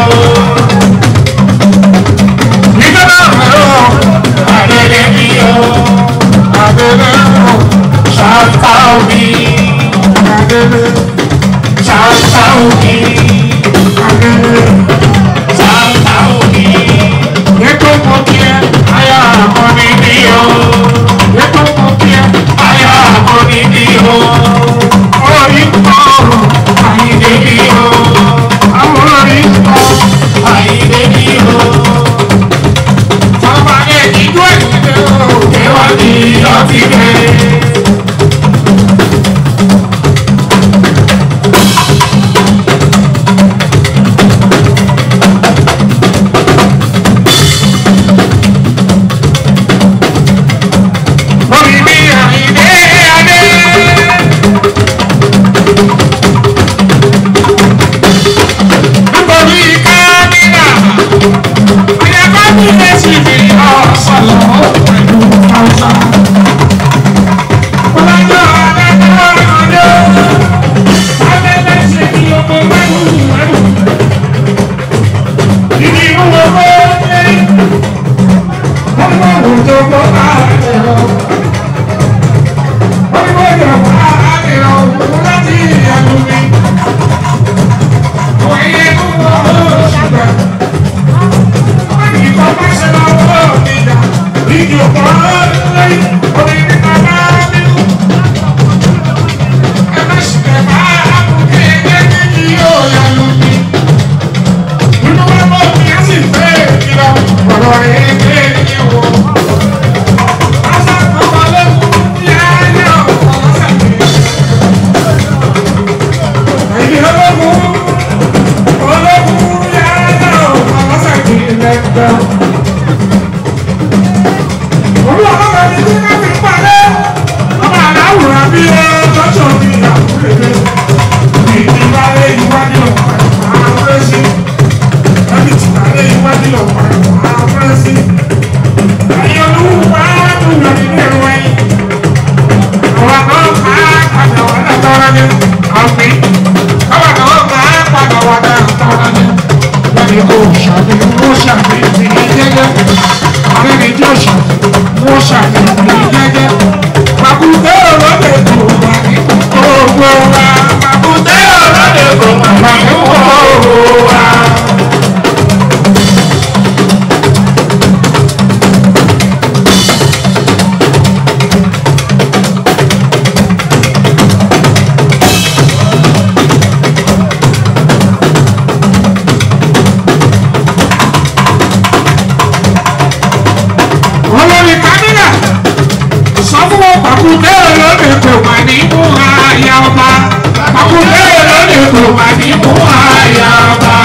Ìjọba rẹ̀ o, Adele mio. Adele Ṣàǹtàwí. Adele Ṣàǹtàwí. Adele ṣàmì wọ́n ṣàmì ìdílé jẹ́jẹ́ àrẹ́ni tí ó ṣàmì wọ́n ṣàmì ìdílé jẹ́jẹ́ pàkúté òròdè tó wà ní gbogbo wa pàkúté òròdè tó wà ní gbogbo wa. olórí kámínà sọ fún wọn pàkúté olóde kò mà ní mú àyà ọba pàkúté olóde kò mà ní mú àyà ọba.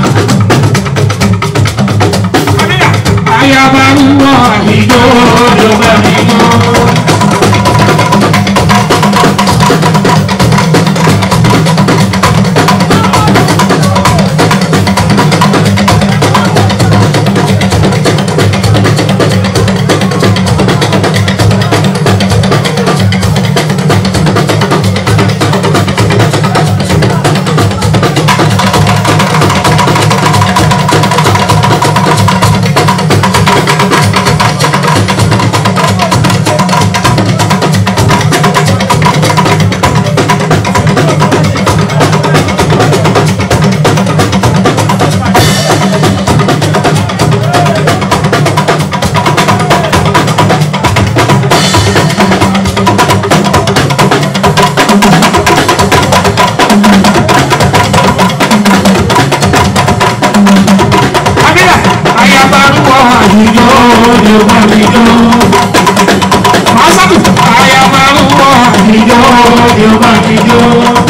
kámínà àyàbá ń wọ àdìjọ ọjọba mímọ. kámínà àyàbá ń wọ àdìjọ ọjọba mímọ. Masatu àyàbá ń wọ àdìjọ ọjọba mímọ.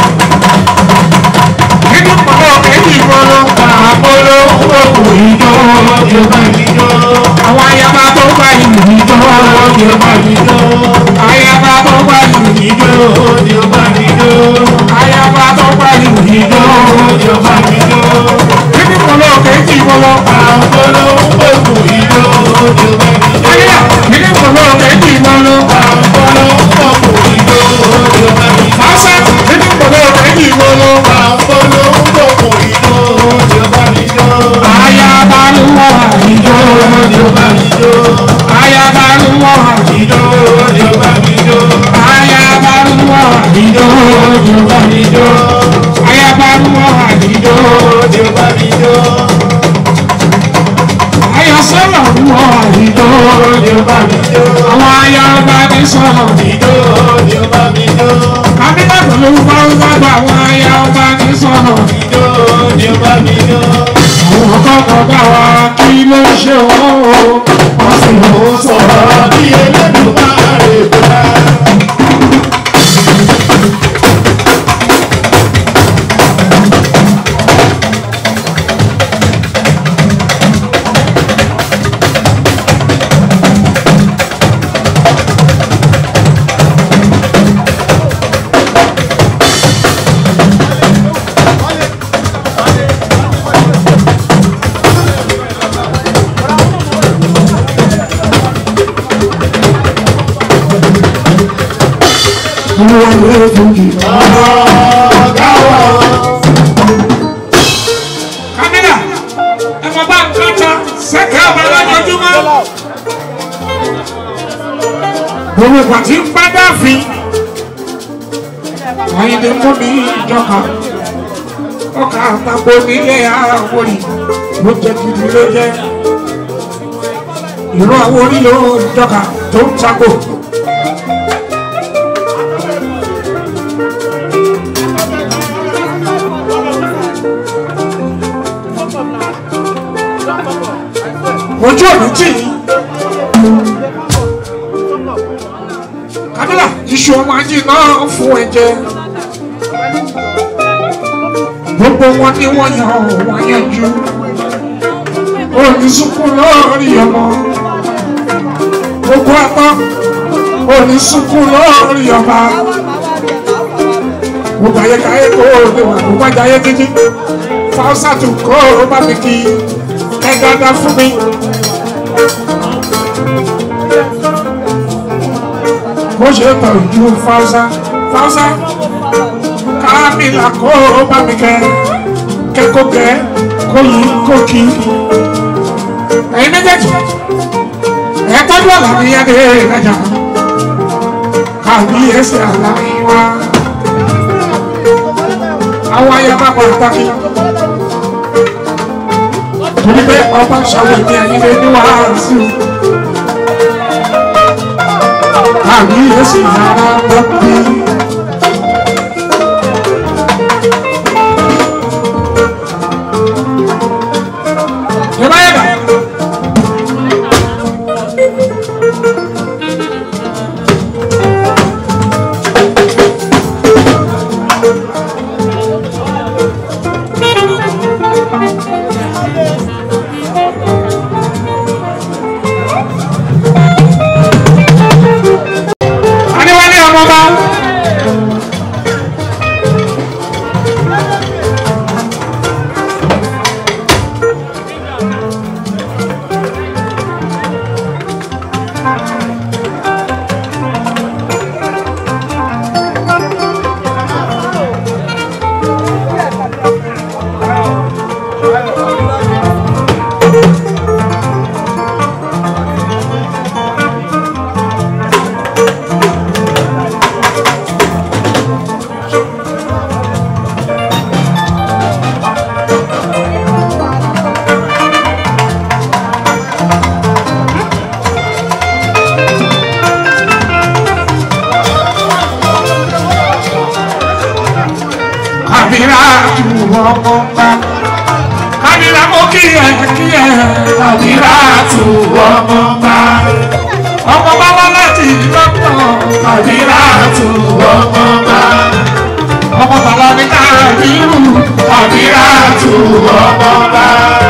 nínú pọ̀lọ́ méjì pọ̀lọ́ àpọ̀lọ́ òkú ìjọ ọjọba mímọ. àwọn àyàbá tó gbà ìlú ìjọ ọjọba mímọ. àyàbá tó gbà ìlú ìjọ ọjọba mímọ. àyàbá tó gbà ìlú ìjọ ọjọba mímọ. nínú pọ̀lọ́ méjì pọ̀lọ́ àpọ̀lọ́ òkú ìjọ ọjọba mímọ. àyà nínú pọ̀lọ́ méjì pọ̀lọ́ àpọ̀lọ́ òkú ìjọ ọjọba mímọ. fásá nínú pọ̀lọ́ méjì pọ̀lọ́ àpọ̀lọ́ òkú ìjọ ọjọba mímọ. àyàbá ló wà ìjọ ọjọba mímọ. àyàbá ló wà ìjọ ọjọba mímọ. àyàbá ló wà ìjọ ọjọba mímọ. àyàbá ló wà ìjọ ọjọba mímọ. Ayọ̀sọ́lọ̀ ń wọ ìjọ ọjọba mímọ. àwọn ayọ̀bá ní sọ̀rọ̀ ìjọ ọjọba mímọ. Kábínẹ̀tì ló ń bá ń gbàgbọ́ àwọn ayọ̀bá ní sọ̀rọ̀ ìjọ ọjọba mímọ. Àwọn kọ́kọ́ bá wa kí ló ń ṣe wọ́n o. Wọ́n sì ló ń sọ̀rọ̀ bí ẹlẹ́dùn máa rè bá. Wọ́n lé fújì. Kámẹ́rà ẹ mọ̀ bá ń kọ́ta sẹ́kẹ̀ ọ̀bẹ lọ́jọ́júmọ́. Gbogbo ìgbà tí ń bá dáàfin. Àyìnlẹ̀ mú mi ìjọba. Ọkà àtàkùn nílé àwòrì ló jẹ́ gidi ló jẹ́. Ìlú àwòrì ló ń jọka tó ń takò. ojú ọ̀nà tì í. Kábílà iṣu ọmọ ajé náà fún ẹ̀jẹ̀. Gbogbo wọn ni wọ́n yan wọ́n yanjú. Onísùnkún lórí ọmọ. Gbogbo àtọ́ onísùnkún lórí ọba. Gbogbo ayékáyé kó o lè wà gbogbo ajáyé títí. Fáwọ́sà tún kó o bá mi kí ẹ dáadáa fún mi. bó ṣe tọ́jú fáwọ́sá fáwọ́sá kámìlà kó o bá mi kẹ́ kẹ́kọ̀ọ́ kẹ́ kó yí kó kí ẹ̀yin méjèèjì ẹ̀ tọ́jú àlàyé adé ìrajà kàbí ẹsẹ̀ àlàyé wa àwọn ayaba pàtàkì torí pé ọba ṣàwọn ìdí ayílẹ̀ ní wàásù kàbí ẹsẹ̀ àlàyé wa bí. Yẹ́báyẹ́bá. Adéwálé ọmọba. Kàbírà tu ọmọba. Kàbírà mo kí ẹ kí ẹ. Kàbírà tu ọmọba. Ọmọba wá láti lọ́tọ̀. Kàbírà tu ọmọba. Ọmọ bàbá mi Kàbírù. Kàbírà tu ọmọba.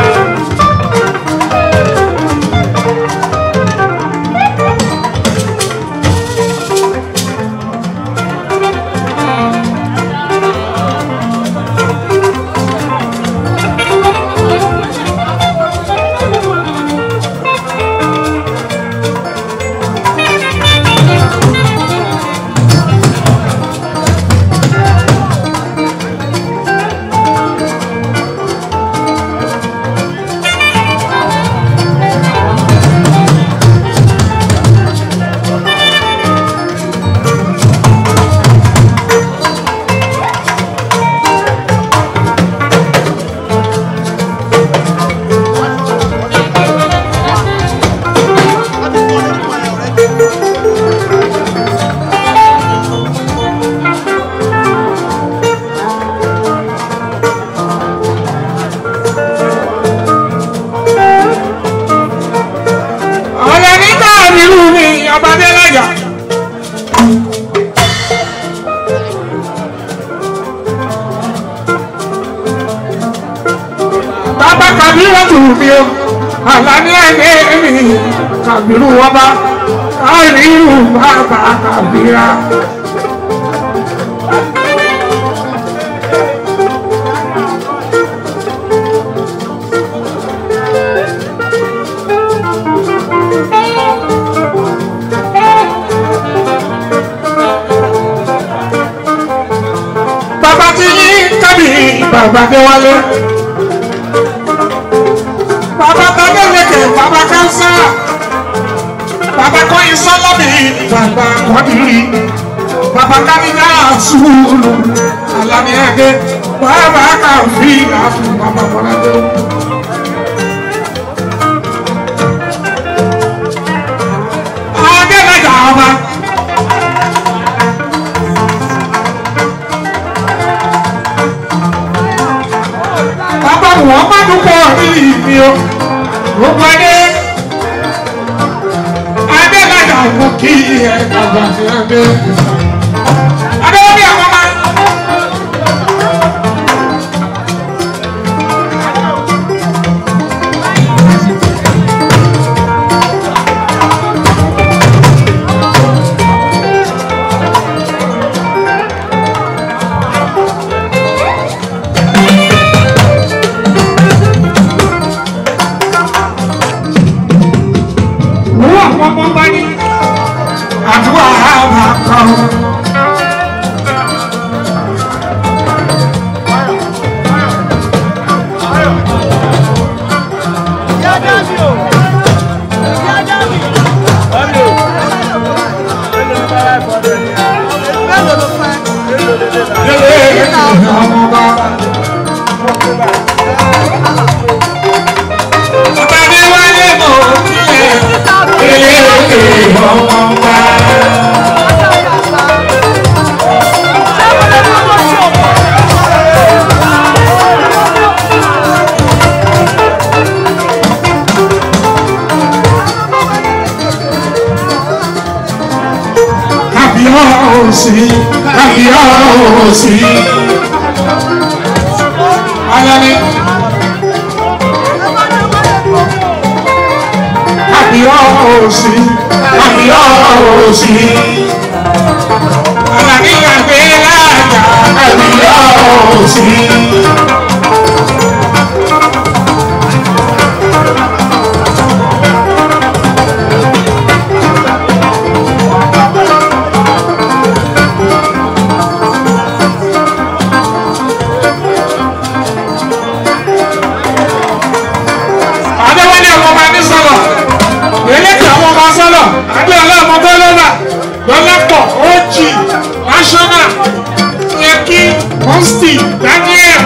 Ọ̀rẹ́ ní Kàbírù ni ọba Adélájà. Bàbá Kàbírù tù mí o, àlàní ẹ̀dẹ́ mi, Kàbírù ọba, Kàbírù bàbá Kàbírà. Bàbá ti yí kábì bàbá Adéwálé. Bàbá Tadé lékè bàbá Kánsá. Bàbá Kọ́yin Sọ́lábì bàbá Kọ́dìrì. Bàbá Káníjà Sùúrù Àlàní Ẹ̀gẹ́. Bàbá Kàfí Àfù bàbá Bọ́ládé. Adélájà ọba. Bàbá Muhammadu pọ̀ ní ìmí o. Gbogbo adé. Adélájà mú kí ẹ bàbá ti ẹ dé. Adéwọ́bí àwọn ọmọ. Wọ́n àwọn ọmọ bá ní àdúrà àbá kan. sí kábíyọ̀sí. Ayọ̀ni. Kábíyọ̀sí kábíyọ̀sí. Àlàní àgbẹ̀ láàjà kábíyọ̀sí. Adéwálé ọmọ ọba ní sọ̀rọ̀. Eléke àwọn ọba sọ̀rọ̀. Adéwálé ọmọ Bọ́lọ́lá. Lọ́lápọ̀ Ojì National Yankee Mọ́sítì Daniel.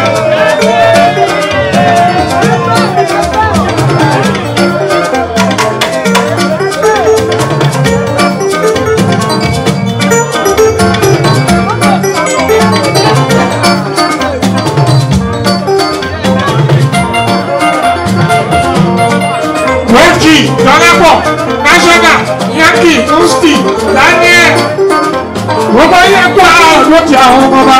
Ojì Lọ́lápọ̀ National Yankee Mọ́sítì Daniel. Wọ́n bá yẹ kó àwọn ọ̀dọ́ ti àwọn ọmọ bá.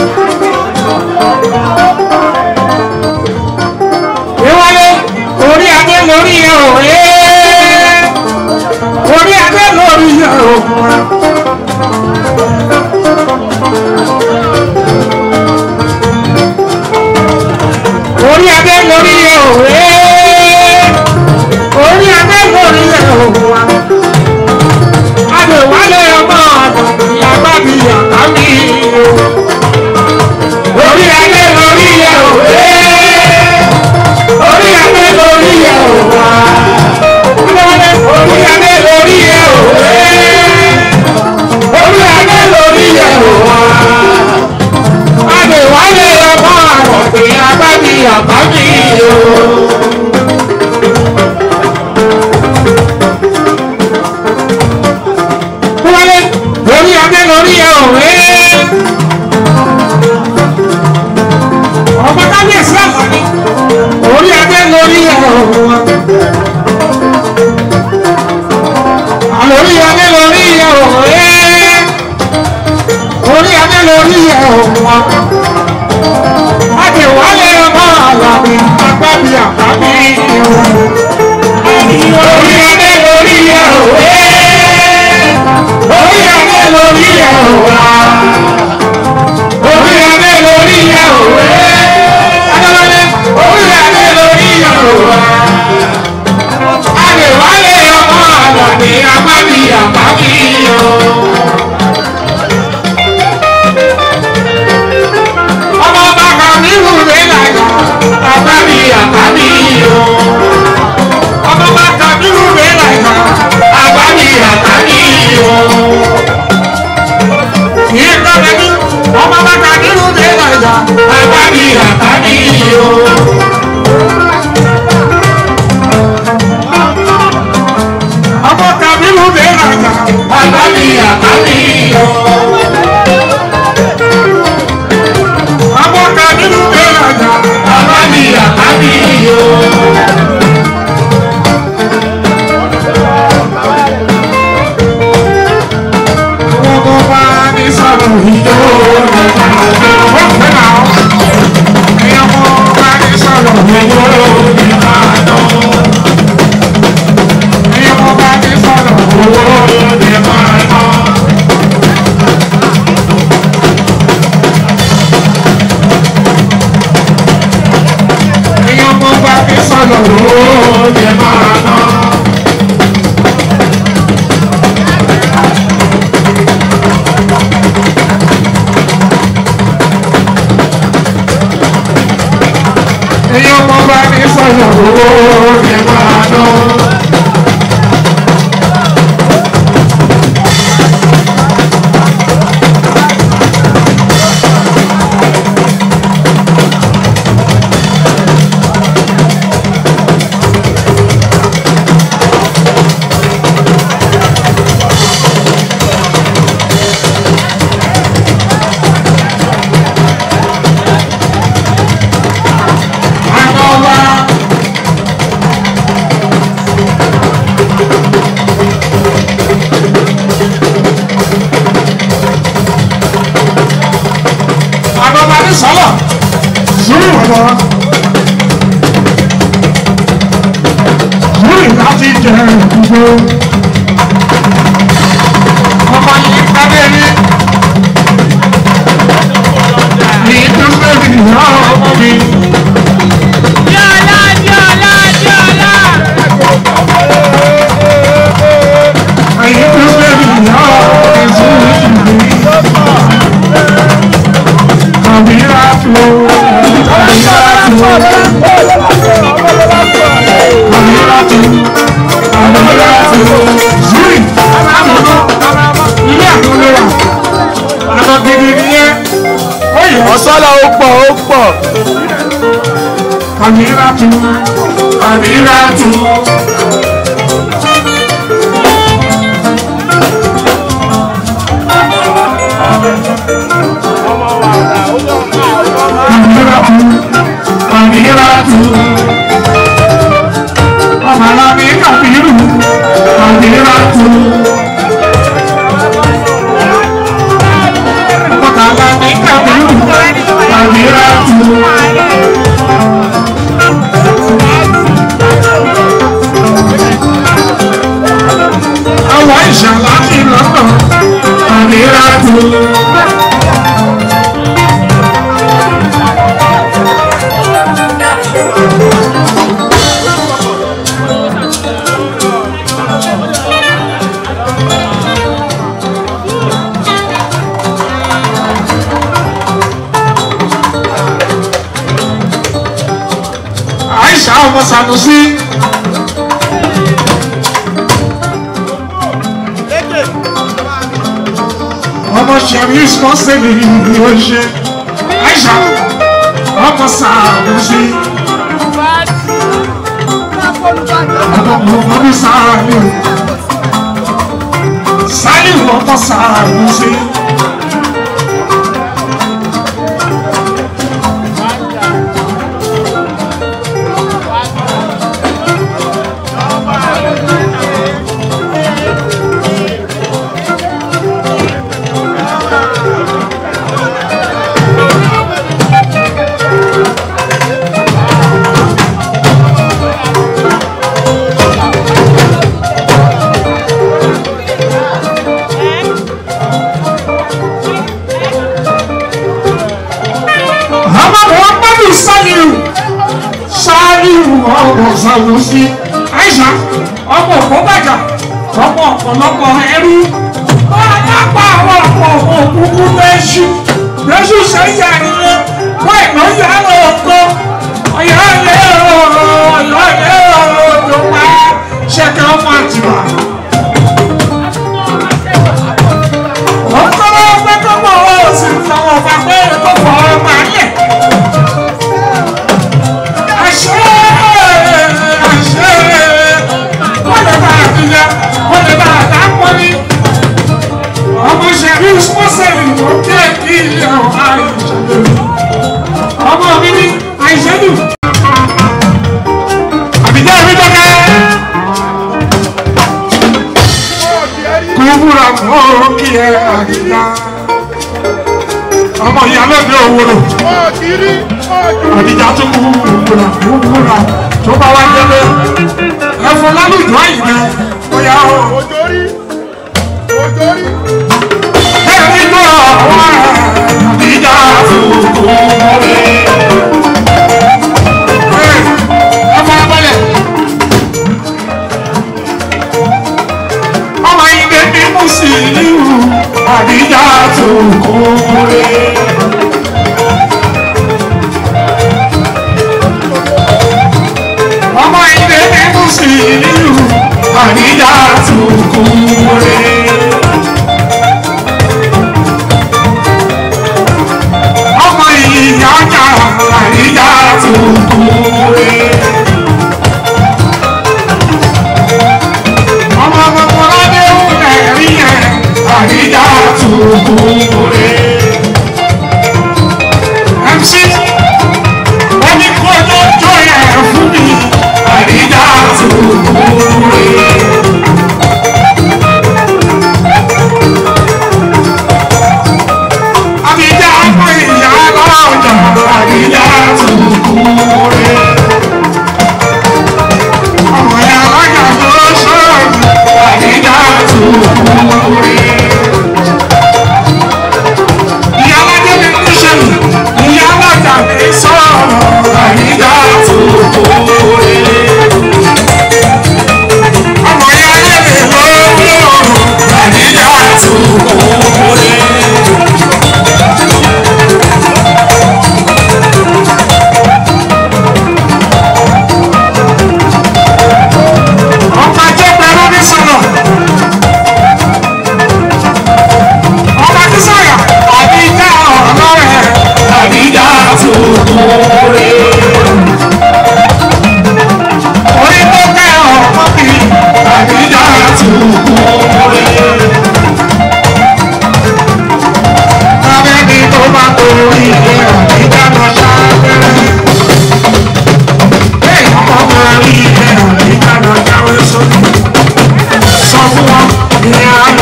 Ìwọlé orí adé lórí ẹ̀ ò ẹ́. Orí adé lórí ẹ̀ ò múra. Orí adé lórí ẹ̀ ò ẹ́. Orí adé lórí ẹ̀ ò múra. Adéwálé ọmọ ọ̀dọ̀ ìyàgbá mi yàtá mi o. Orí adé lórí ẹ̀ ò ẹ́. Orí adé lórí ẹ̀ ò wá. Adéwálé orí adé lórí ẹ̀ ò ẹ́. Orí adé lórí ẹ̀ ò wá. Adéwálé ọmọ ọ̀dọ̀ ìyàgbá mi yàtá mi o. Wálé lórí adé lórí ẹ òwe. Ọba kábíyèsí àgbàní. Orí adé lórí ẹ òwe. Àlórí adé lórí ẹ òwe. Orí adé lórí ẹ òwe. Adéwálé ọba àlàbí agbábí àgbábí òwe. Orí adé lórí ẹ òwe orí adé lórí ẹ̀ wá. orí adé lórí ẹ̀ wé. adéwálé orí adé lórí ẹ̀ wá. adéwálé ọmọ àlọ́dẹ amábí àbábí o. ọmọ bàbá mi wù mí láyà àbábí àbábí o. ọmọ bàbá mi wù mí láyà àbábí àbábí o ìkànnì ọmọ bàtà nínú délà ìjà àbábí àbábí o. ọmọ tàbí nínú délà ìjà àbábí àbábí o. ọmọ tàbí nínú délà ìjà àbábí àbábí o. ọmọ bá ní sọ̀rọ̀ ìjọ ní ìbàdàn. ó fẹ́ náà ẹ̀yọ́ ọmọ bá ní sọ̀rọ̀ ìjọ ní ìbàdàn. ẹ̀yọ́ ọmọ bá ní sọ̀rọ̀ owó ní ìbàdàn. ẹ̀yọ́ ọmọ bá ní sọ̀rọ̀ owó ní ìbàdàn. ẹ̀yin ọmọ bá ní sọ̀rọ̀ owó ní máa ná. Àná wa bọ̀. Lórí láti jẹ ìdúgbò. Ọmọ yìí pàdé mi. Ní ìdúgbò mi ìyá ọmọ mi. Diola, Diola, Diola. Ní ìdúgbò mi ìyá ọmọ mi. Kàmírà tó. Kàmírà tó. Kàmírà tó. Kàmírà tó. Zuri. Ilé àtúndé wa. Àná gidi nìyẹn. Ó yẹ. ọ̀sọ́lá ó pọ̀ ó pọ̀ Kamiratu, Kamiratu. Kamiratu, Kamiratu. Ọmọlámi Kamiru, Kamiratu. Ọmọlámi Kamiru, Kamiratu. àwọn ìṣàlá ti lọ́nà àmìràtù. àìsà ọmọ Sanusi. ọmọ sẹ̀ríṣ kan sẹ́mi ni ó ṣe àìsà ọmọ Sanusi. ọmọ mọ̀mọ́dún sáàlì sáàlì ọmọ Sanusi. ọmọ muhammadu saliu saliu ọmọ Sanusi aisha ọmọ òkúbàjà ọmọ ọ̀pọ̀lọpọ̀ ẹrú ọlọ́pàá àwọn ọ̀pọ̀ òkúkú lẹ́ṣù lẹ́ṣù sẹ́yìn àríyé wọ́n ìná yà lọ ọkọ ọ̀yà ilé ọ̀rọ̀ ọ̀yà ilé ọ̀rọ̀ ọ̀dọ̀ pa ṣẹ̀kẹ́ ọmọ àtìwà. ọ̀kọ́rọ̀ pẹ́kọ́mọ̀ ó sì fọwọ́ fà pé kó fọ ọmọ alẹ̀. àṣẹ àṣẹ wọ́n lè bá àbíyá wọ́n lè bá àdápọ̀ ní. ọmọ ṣẹ̀rí mọ́sẹ̀lì ló kí ẹ̀ kí ilé ọ̀há ìṣẹ̀lẹ̀. ọmọ mi ní àìṣẹ́dù. àbíjá mi dọ́kẹ́. kúbúra mọ́ kí ẹ àdìyá. ọmọ ìyá lọ́dẹ òwúrò àdìjà tó kú kúbúra kúbúra tó bá wá délé. ẹ̀fọn lálùjọ àyìnbẹ́ bóyá o. òjòrí òjòrí ẹ̀rí náà wá àdìjà tó kú mọ́lẹ̀. ẹ fara balẹ̀. ọmọ ìdè ní mùsùlùmí àdìjà tó kú mọ́lẹ̀. ọmọ ilé ní mùsùlùmí àríyá tó kú rẹ̀. ọmọ ìyá ọjà àríyá tó kú rẹ̀. ọmọ gbogbo ládé ẹ̀rí yẹn àríyá tó kú rẹ̀. MC wọ́n ní kó lójó yẹn fún mi àríyá tó kú rẹ̀.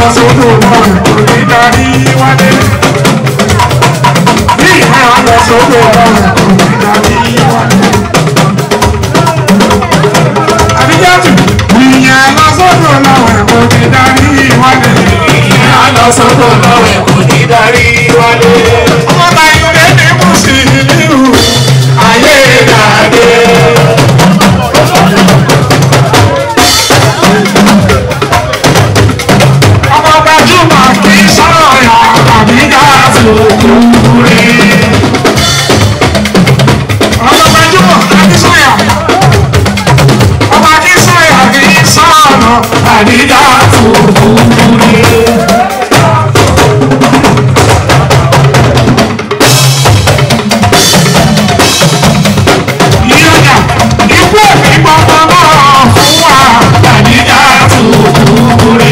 sódò náà kò ní darí wálé. Bí ìyá lọ sódò náà kò ní darí wálé. Àdíjọ́tù ìyá lọ sódò náà kò ní darí wálé. Ìyá lọ sọ́dọ̀ lọ́wẹ̀ kò ní darí wálé. Ọmọ Báyọ̀dé ní Mùsùlùmí Ayé dàdé. ọmọ gbajúmọ̀ kì í sọ̀rọ̀ yà àbíká Òkúre. ọmọ gbajúmọ̀ akínsọ̀yà ọmọ akínsọ̀yà kì í sọ̀rọ̀ Àdídá òkúre. yíyọ̀yà ikú òfin gbọ́dọ̀ náà fún wa. Àdídá òkúre.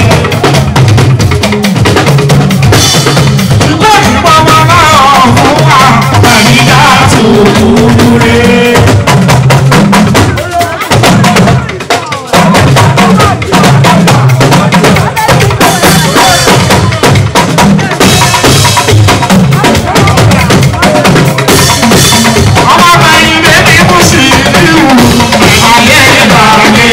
ikú òfin gbọ́dọ̀ náà fún wa. Àdídá òkúre. ọmọ Báyọ̀dé ní Mùsùlùmí Ayé dàdé.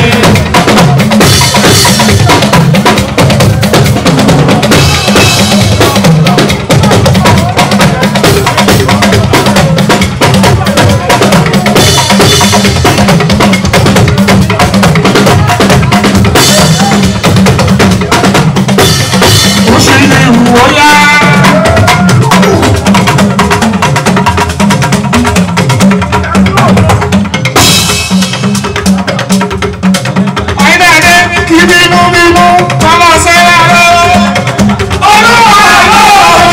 Mùsùlùmí wò yá. Àyìnbáyé kí bínú bínú bàbá sẹ́yà rẹ̀. Olúwa ló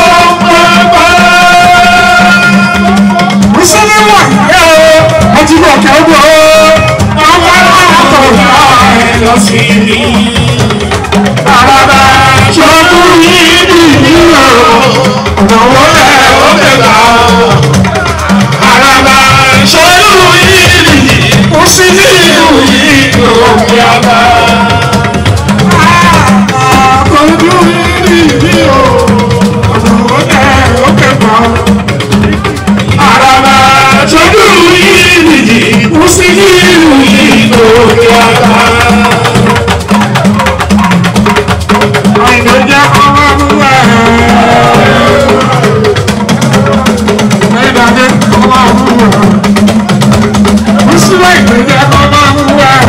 Mùsùlùmí wọ̀ yẹ́ o, ọtí bọ̀ kẹ́gbọ̀ o, ọmọ náà tó yá ẹ lọ sí i. Àràbà ṣojú yìí nìyí o, ọ̀nà wo lẹ̀ ó lè gbà o. Àràbà ṣojú yìí nìyí, Mùsùlùmí yìí ló fi àbá. Àkọ́jú yìí nìyí o, ọ̀nà wo lẹ̀ ó lè gbà o. Àràbà ṣojú yìí nìyí, Mùsùlùmí yìí ló fi àbá. Àìdèjẹ́ ọmọ àbúrò ẹ̀. Àìdèjẹ́ ọmọ àbúrò ẹ̀. Mùsùlùmí ìdèjẹ́ ọmọ àbúrò ẹ̀.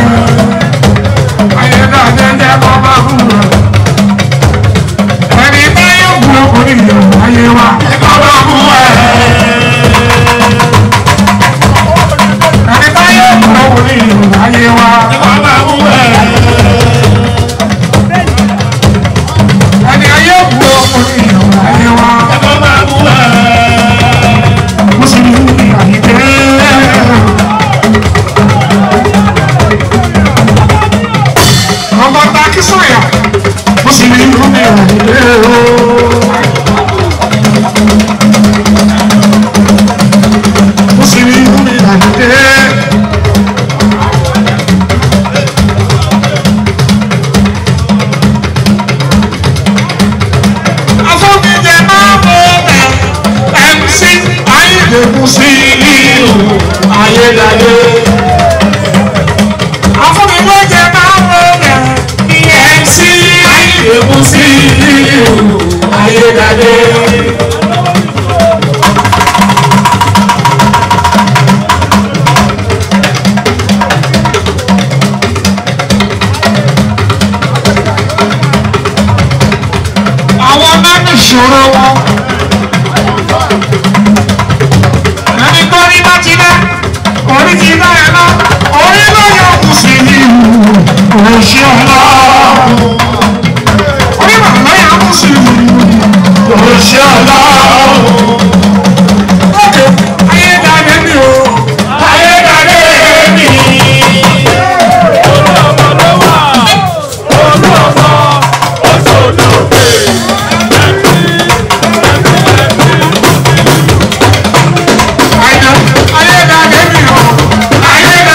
Àìdèjẹ́ ọmọ àbúrò ẹ̀. Ẹni bá yóò bu ọkùnrin yòó ayé wa. Ọmọ àbúrò ẹ̀. Ẹni bá yóò bu ọkùnrin yòó ayé wa. Ọmọ àbúrò ẹ̀. Ẹni ayé bu ọkùnrin yòó ayé wa. Ọmọ àbúrò ẹ̀. Mùsùlùmí àyíké. Ọmọ Taki sọ̀yà. Mùsùlùmí àyíké o. Mùsùlùmí àyíké. Afọ́nijẹ máa mọ ẹ̀ MC Ayédèkú sí ìlú Ayédáyé. Afọ́nijẹ máa mọ ẹ̀ MC Ayédèkú sí ìlú Ayédáyé. Àwọn máa ń ṣòro wọn. ẹni tó rí bá ti dá orí ti dá ẹ lọ orí ló yọ kù sí ní òṣì ọlọ orí bàbá yà kù sí ní òṣì ọlọ. Ókè, ayédáadé mi o, ayédáadé mi. Ayédáadé mi o, ayédáadé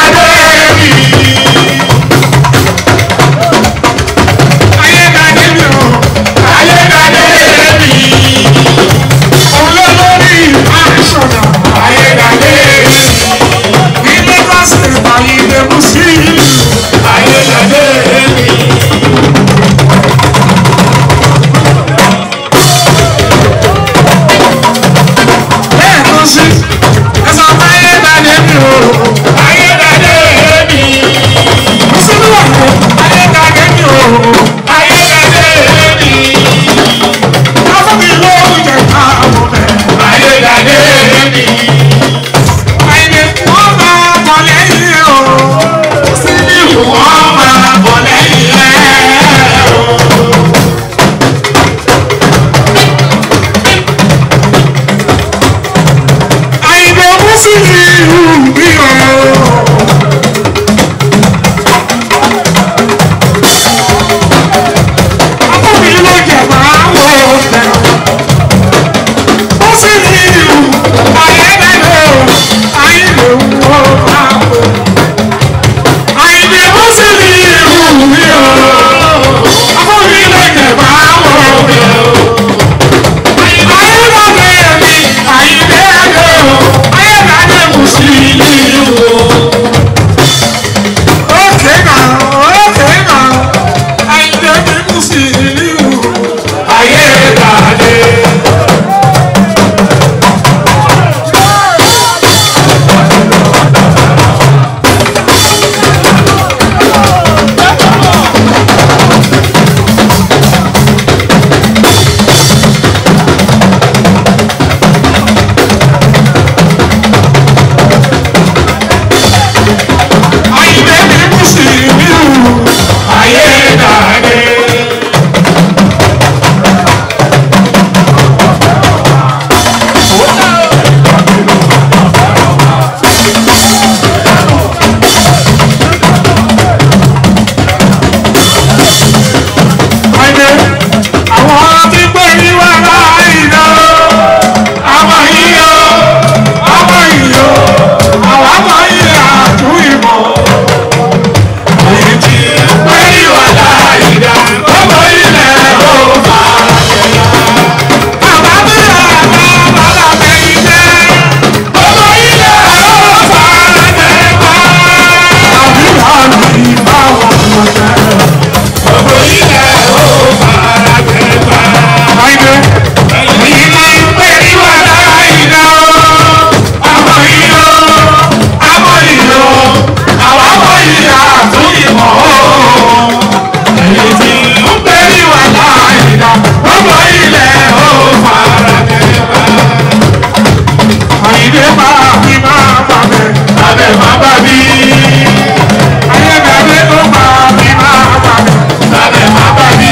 ìmọ̀ ooo. Èyí tí ó bẹ̀rẹ̀ wà láìda, gbogbo ilẹ̀ ó fara kẹ́ra. Àyìnlé máa fi máa bàbẹ̀. Abẹ́ má bà mí, Ayébẹ̀rẹ̀ ló máa fi máa bàbẹ̀. abẹ́ má bà mí.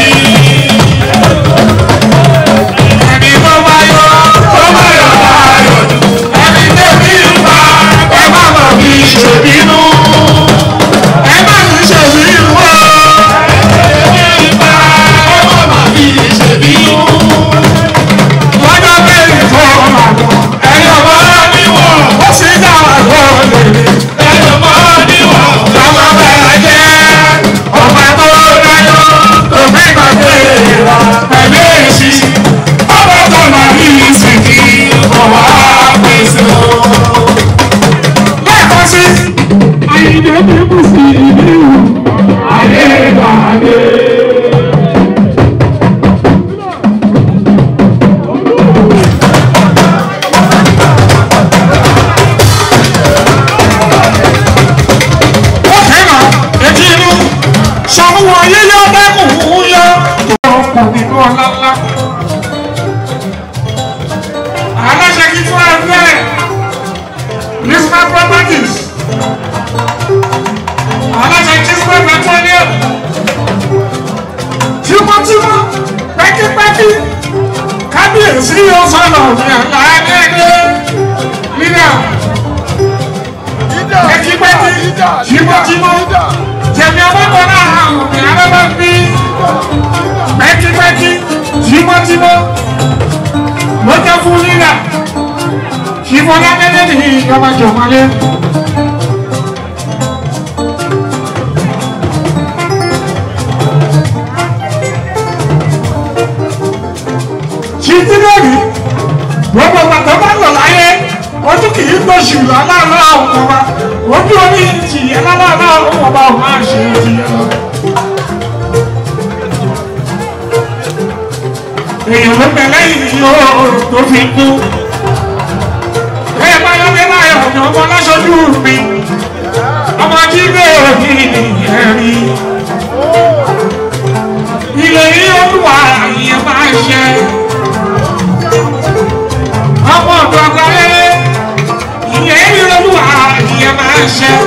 Ẹni tó bá yọ, Tó bá yọ̀ láyọ̀ jù, ẹni tẹ́bí ń pa, ẹ má mọ̀ bí ìṣèbínú. ẹ má sì ṣe bí wọ́n. Ìgbà ó má má fi ìṣèbínú. Lọ́jọ́ bẹ́ẹ̀ tó máa lọ. Ẹ̀yọ̀ mọ́ níwọ̀n, Ó sì dá wà lọ́lẹ̀ ní. ẹ̀yọ̀ mọ́ níwọ̀n. Lọ́mọ bẹ̀rẹ̀ jẹ́ ọba tó dáyọ̀. Òfin gbàgbé ìwà pẹ̀lú èsì. Ọba tó máa ní ìsìnkí, ọ̀wá pèsè o. Lẹ́ẹ̀kan sí. Àyìnlé ní kùsì ìlú. Ayé ìgbàgbé. ó fẹ́ràn etí inú sọ̀rọ̀ yíyọ dẹ́kun yọ. ọkọ̀ nínú ọlá ńlá. aláṣẹ kí fún ẹgbẹ́ lisbon properties aláṣẹ kisbon petroleum tímọ́tímọ́ pẹ́kípẹ́kí kábíyèsí yóò sọ̀rọ̀ ní àlàyé lílẹ̀ pẹ́kípẹ́kí tímọ́tímọ́ tẹ̀mí ọlọ́pàá náà àwọn òbí arábá ń bí pẹ́kípẹ́kí tímọ́tímọ́ ló jẹ́ fún lílà ṣìfọ́lá gẹ́gẹ́ ní ìjọba jọ̀mọ́lé. ṣìtí lónìí gbogbo bàtà bá lọ láyé ojú kì í gbóṣù lálálá ọmọ wa ojú orí tìyẹ lálálá ọmọ wa ò máa ṣe tìyẹ lọ. èèyàn ló bẹ lẹ́yìn yóò tó fi kú. ẹ bá yọ bí láyọ̀ ní ọmọ lọ́sọ̀dú mi ọmọ jíde òní ẹ̀rí. ilé yìí olúwa ìyẹn máa ṣe ọmọ ọ̀dọ̀ àgbáyé ìyẹn ìrọ̀lúwà ìyẹn máa ń ṣe.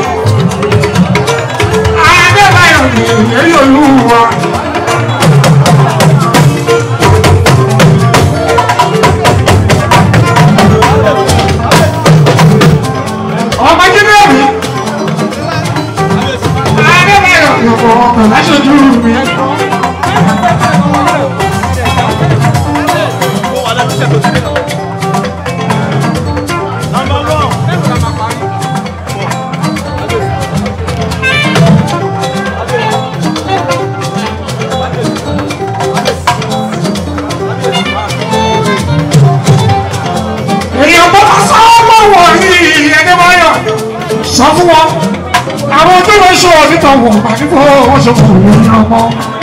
Adébáyọ̀ ní ìyẹn olúwa. ọmọ jíde mi. Adébáyọ̀ ní ọkọ̀ ọkọ̀ láṣojú mi. èèyàn bọ́ bá sọ ọmọ wọ̀ ní Adébáyọ̀ sọ fún wọn àwọn tó lọ sọ nípa wọn àdúgbò wọn sọ fún òun ní ọmọ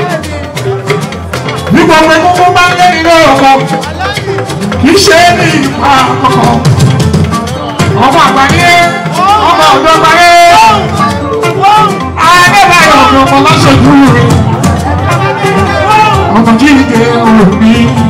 bí gbogbo egungun bá ń lé nínú ọkọ kì í ṣe ní ipa àkọ́kọ́ ọmọ àgbáyé ọmọ ọ̀dọ́ àgbáyé Adébáyọ̀ ni ọmọ lọ́sọ̀dú rẹ̀ ọmọ jíde òní.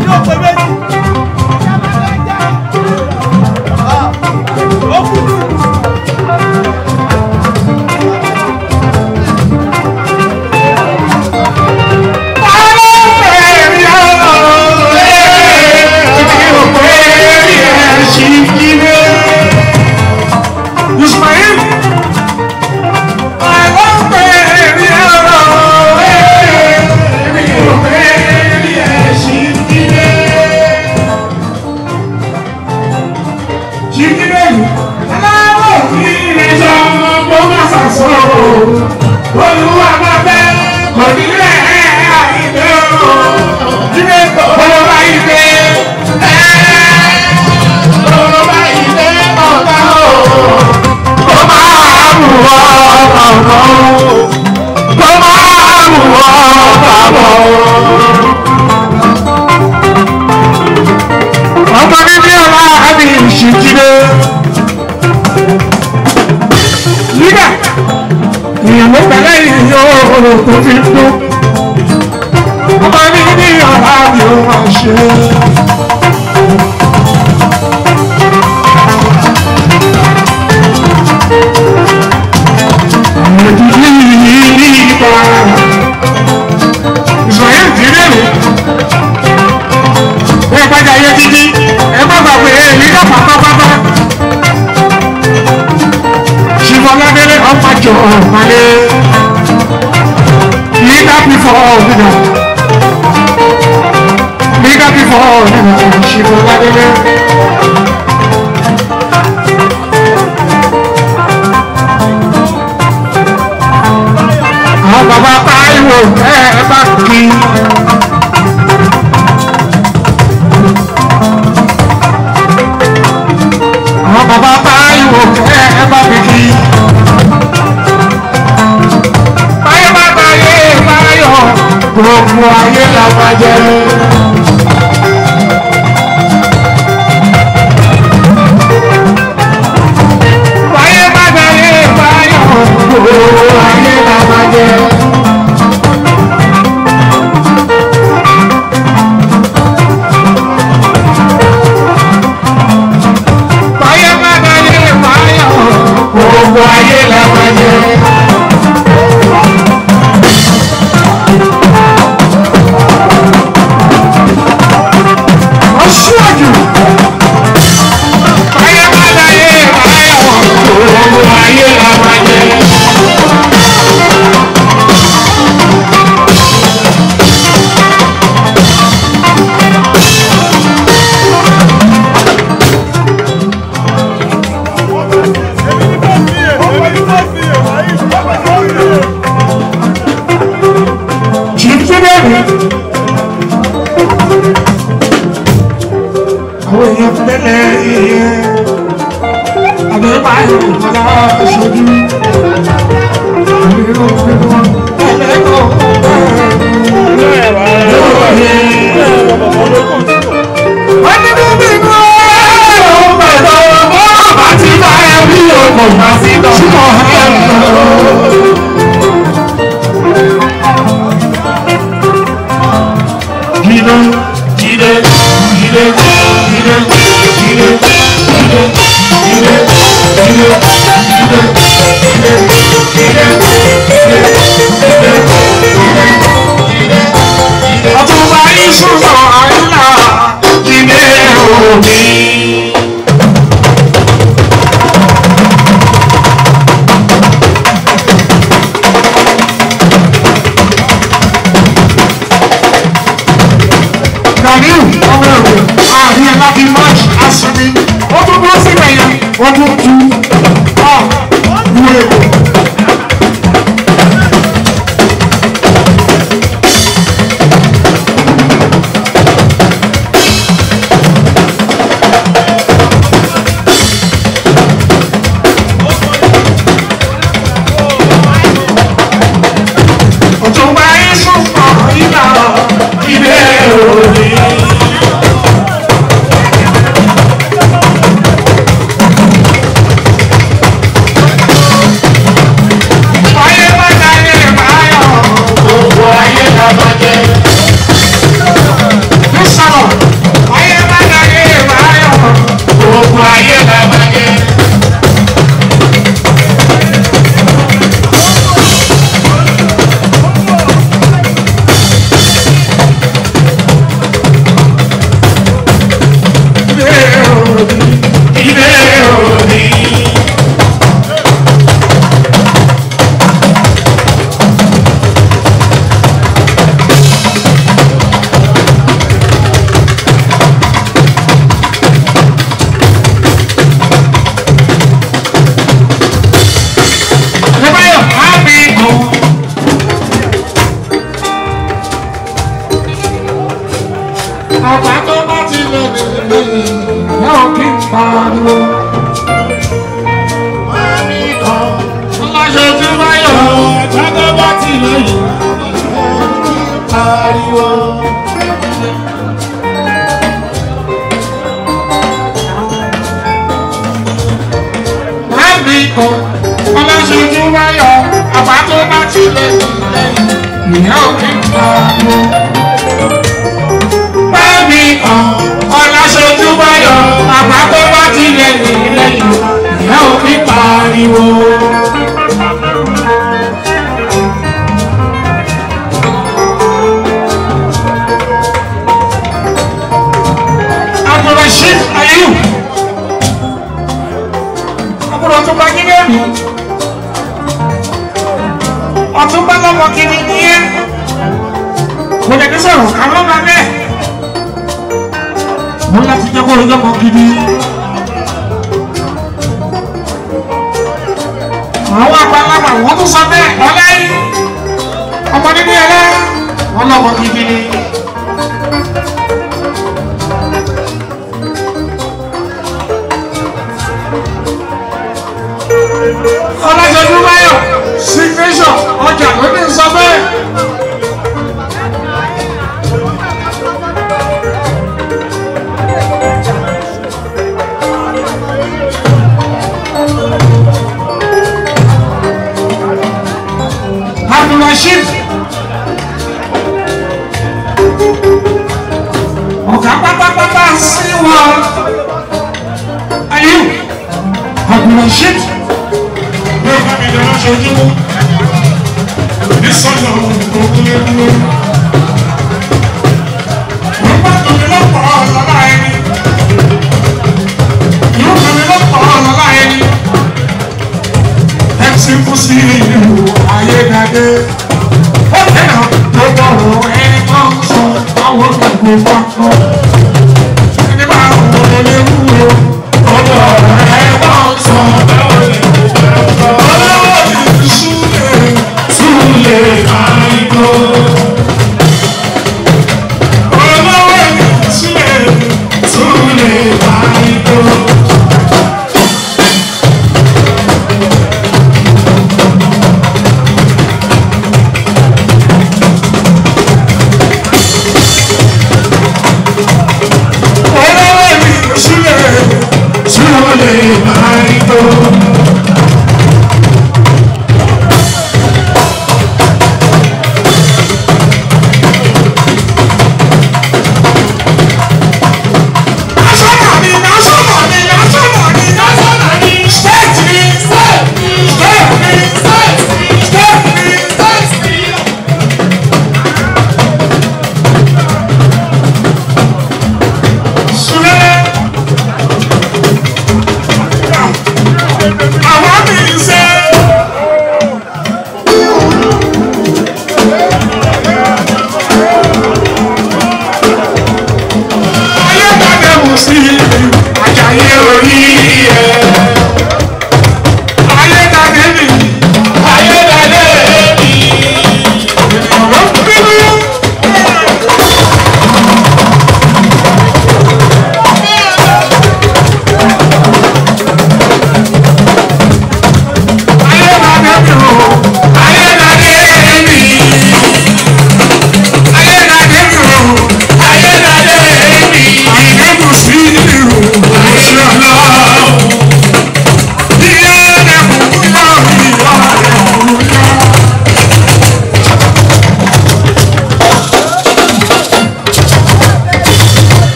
Ismail, I love Olúwa bá fẹ́ kò ní rẹ̀ àìdè o. Jíde bọ́lá bá ìdè ẹ́ bọ́lá bá ìdè ọ̀gá o. Kò máa mú ọ ọ̀nà o. Kò máa mú ọ bàbọ̀ o. Ọmọ bíbí ọlá àbí ìṣèjìdé. Lídà èèyàn ló pẹ̀lẹ́ yìí yóò tó fi ń dún. ọmọ mi ní ọ̀la mi ò máa ṣe. Òjijì yìí ní ìgbà. Ìsọ̀yẹ́ ìdílé rè. Bí ẹ bá jẹ ayé títí, ẹ má gbàgbé èmi náà pátápátá. Ṣìfọ̀lábẹ́lẹ́ ọmọ jọ ọ̀mọ̀lé. Leader before leader. Leader before leader. Ṣìfọ̀lábẹ́lẹ́. Àwọn bàbá Táíwò ẹ ẹ bá kí. Àwọn bàbá Táíwò ẹ ẹ bá mi kí. Báyọ̀ bá báyé báyọ̀ gbogbo ayé la máa jẹ. Báyọ̀ bá báyé báyọ̀ gbogbo ayé la máa jẹ. Báyọ̀ bá báyé báyọ̀ gbogbo ayé la máa jẹ. Aṣíwájú. Báyọ̀ bá báyé báyọ̀ gbogbo ayé la máa jẹ. Kì í tún bẹ́ẹ̀ àwọn èèyàn tẹ́lẹ̀ èèyàn àbẹ̀rẹ̀ báyìí ọ̀dà ṣojú. Tẹ́lẹ̀ kọ́ wọ́n ní bí bínú ẹ̀rọ pẹ̀lú ọmọ àti báyọ̀ bí ọmọ àti ṣùgbọ́n Jide, jide, jide, jide, jide, jide, jide, jide, Ọtúnba ìṣúná àìlà jide òní. Ganiu ọmọ ẹ̀rọ àárín ẹ̀ láti march asini ó tún bọ́ síbẹ̀ yẹn wọ́n tún tu ọ̀ wú èkó. Ọ̀túnba ìṣúná ìlà ìdè òní. ìyá òkè pariwo. Bámi kan ọ̀la ṣojú báyọ̀ bàbá tó bá tilẹ̀ nìyí lẹ́yìn ìyá òkè pariwo. Abdulrasheed Ayub. Àbúrò tó bá yín lẹ́nu. Ọ̀tún bá lọ́mọ kìíní ní ẹ́. Kò lè ní sọ̀rọ̀ àwọn ọmọ bẹ́ẹ̀. Mo láti jẹ́ kó o lọ́mọ gidi. Àwọn àgbàlagbà wọ́n tún sọ bẹ́ẹ̀ ọ̀lẹ́yìn. Ọmọ nínú ẹ̀rẹ́ wọn lọ́mọ gidi ni. ọlọ́jọ́jú báyọ̀ signation ọjà ló ní sọ bẹ́ẹ̀. abdulrasheed ọ̀gá pátápátá sí wọn ayé abdulrasheed yóò bá mi dáná ṣojú ní sọ́jọ́ òkúlé dúró. Wọ́n bá tóbi lọ́pọ̀ ọ̀lọ́lá ẹni. Yóò tóbi lọ́pọ̀ ọ̀lọ́lá ẹni. MC fún sí ìlú ayédáde. Ó tẹ̀lé gbogbo ọ̀rọ̀ ẹni tó ń sọ àwọn gbogbo pápọ̀. Ẹni bá wọ lé wúwo. Gbogbo ọ̀rọ̀ ẹni tó ń sọ báwo ni Thank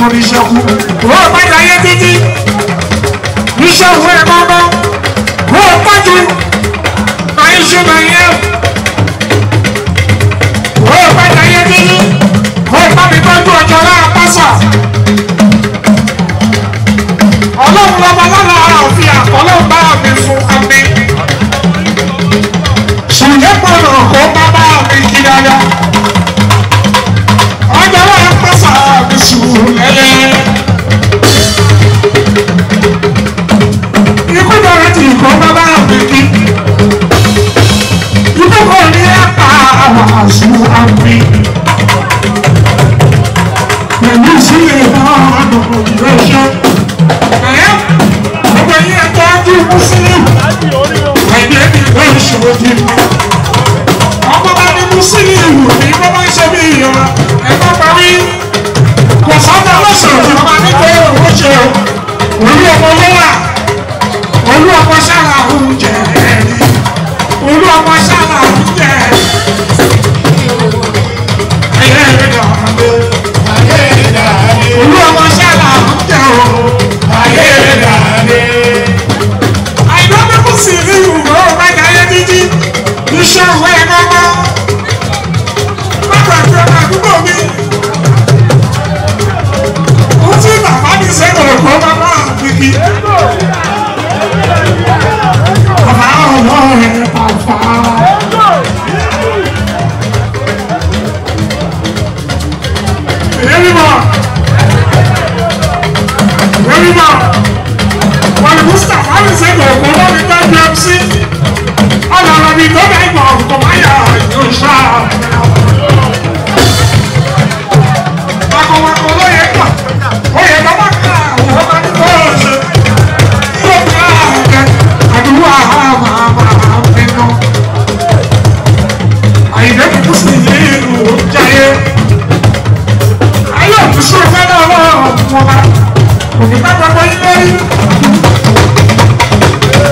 oníṣẹ́kù ó padà yé títí iṣẹ́ òwe mọ́mọ́ ó pàjù máa ń ṣe máa yẹ ó padà yé títí ó bá mi tọ́jú ọjọ́ lára pásà ọlọ́run lọ́mọ lọ́la òfin àkọlọ́ bá mi fún ami ṣùgbọ́n pọ̀nà kó bá bá mi kí dáadáa ọjọ́ lára pásà mi sùn lẹ́lẹ́. ikú bẹ̀rẹ̀ tí ìkọ́ bàbá mi kí. ikú kò ní ẹ̀ka àwàásù àmì. pẹ̀lú sílẹ̀ náà lọ́dọ̀ ìwé iṣẹ́. ẹ̀yẹ́ gbogbo yín ẹ̀tọ́ ojú mùsùlùm. ẹ̀yẹ́ mi ló ń ṣòwò jù. ọmọ bá ní mùsùlùm ní bọ́ bá ń ṣe bí ìyọ̀rọ̀ ẹ̀kọ́ parí. kò sọ́dọ̀ lọ́sọ̀rọ̀ tí wọ́n máa ní pé owó ṣe o. orí ọmọ ló wà olú ọmọ sára oúnjẹ ẹ̀rí olú ọmọ sára oúnjẹ ẹ̀yẹ ẹ̀rẹ́dà ọ̀hánlé olú ọmọ sára oúnjẹ o àìdá mẹ́kù sí ní ìwúrọ̀ ọ̀gbẹ́jà ayé dídí iṣẹ́ òwe ẹ̀gbọ́gbọ́ bàbá àti ọmọ àdúgbò mi ó ti bàbá mi sẹ́kọ̀ọ́ ọ̀gbọ́n bàbá àbíkí. Bàbá ọlọ́run bàbá. Èmi mọ̀. Èmi mọ̀. Wọ́n ní Mustapha ní sẹ́yìn ọ̀gbọ́n náà ní dájú MC. Ọ̀nà ọ̀rọ̀ mi tó bá ìgbà ọ̀gbọ̀n máa yà yóò ṣá. Wàkọ̀wàkọ̀ ló yẹ kà. Ó yẹ kọ́ máa kà àwọn ọmọ ní kó o ṣe. Yóò ká àgbẹ̀ àdúrà àmà àmà àmínú. Àyìnbẹ́ kúkú sí ní ìlú Jayé. Ayé òkúṣe fẹ́lẹ́ ọlọ́run wọn bá. Òní bá gbàgbọ́ yín lórí.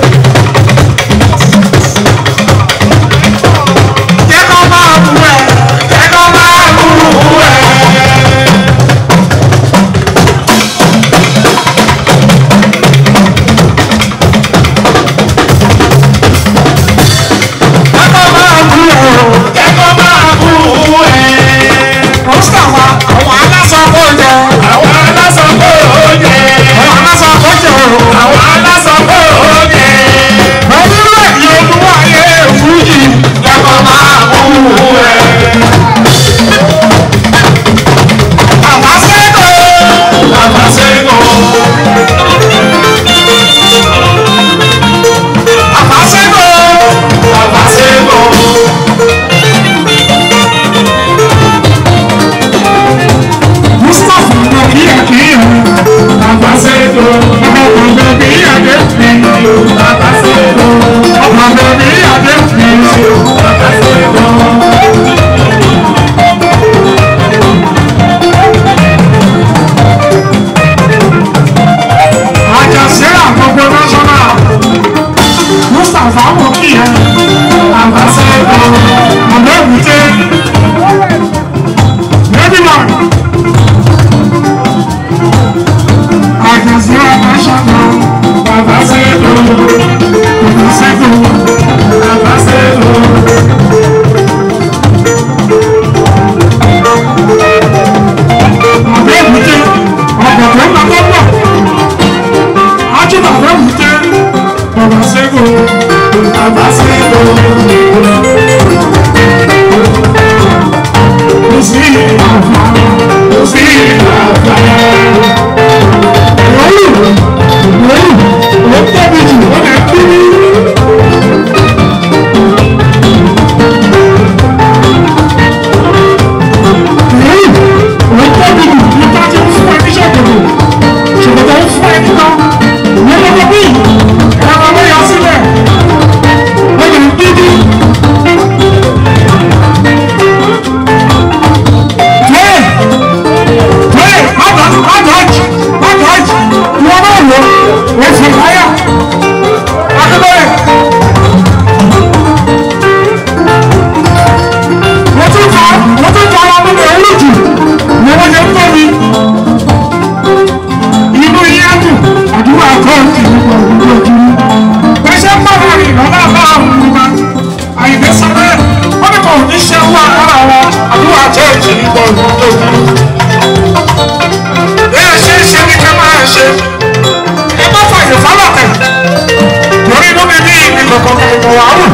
ṣe ẹ má fàyè fálọ̀tẹ̀ lórí inú mi ní ìní kọ̀ọ̀kan kọ̀ọ̀kan wà áwù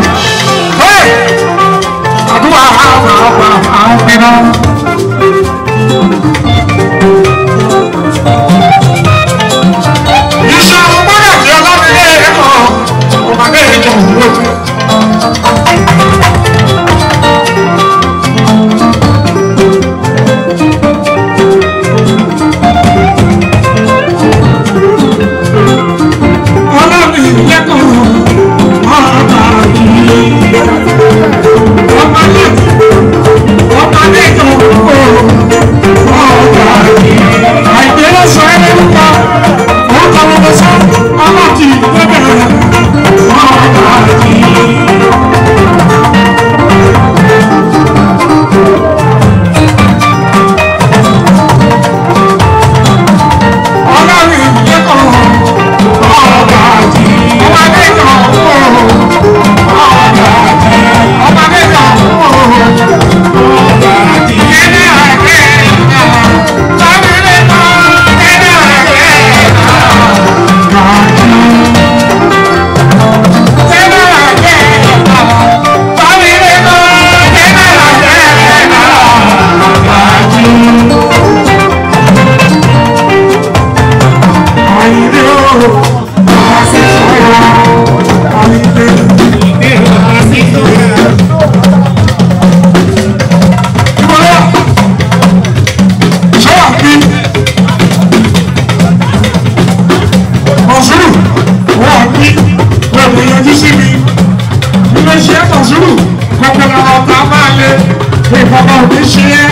àdúrà àwọn ọgbà àwọn pinnu. iṣẹ́ ọgbọ́dọ̀ tí ọlọ́run lé ẹ̀kọ́ ọmọdé ìjọ òwúrò. ọlọ́run ìyẹ́kọ̀ ọba yìí ọmọdé ọmọdé ìjọ òwúrò ọba yìí àìdérò sọ ẹ́ lórúkọ orúkọ wọn lọ sọ ọlọ́tì lọ́bẹ̀rẹ̀ ọba yìí. ọlọ́run ìyẹ́kọ̀ ọba yìí ọmọdé ìjọ òwúrò ọba yìí ọmọdé ìjọ òwúrò. Mọ̀sùlù wọ́n ní wọ́n kò yọjú sí mi. Ilé iṣẹ́ Mọ̀sùlù gbogbo làwọn ọ̀tá máa lé ìfọ̀kàn òbí ṣe é.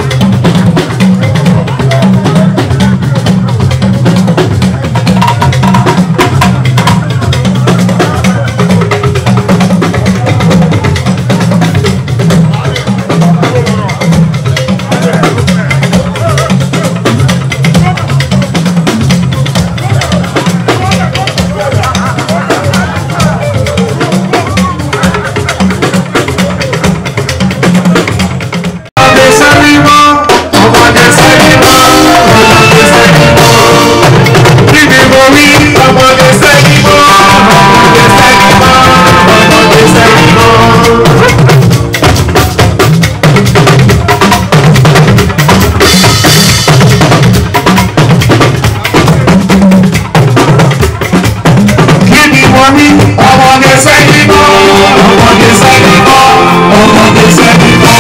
Ọmọdé sẹ́rí mọ́, ọmọdé sẹ́rí mọ́, ọmọdé sẹ́rí mọ́. Kí ni mo wí? Ọmọdé sẹ́rí mọ́, ọmọdé sẹ́rí mọ́, ọmọdé sẹ́rí mọ́. Kí ni mo wí? Ọmọdé sẹ́rí mọ́, ọmọdé sẹ́rí mọ́, ọmọdé sẹ́rí mọ́.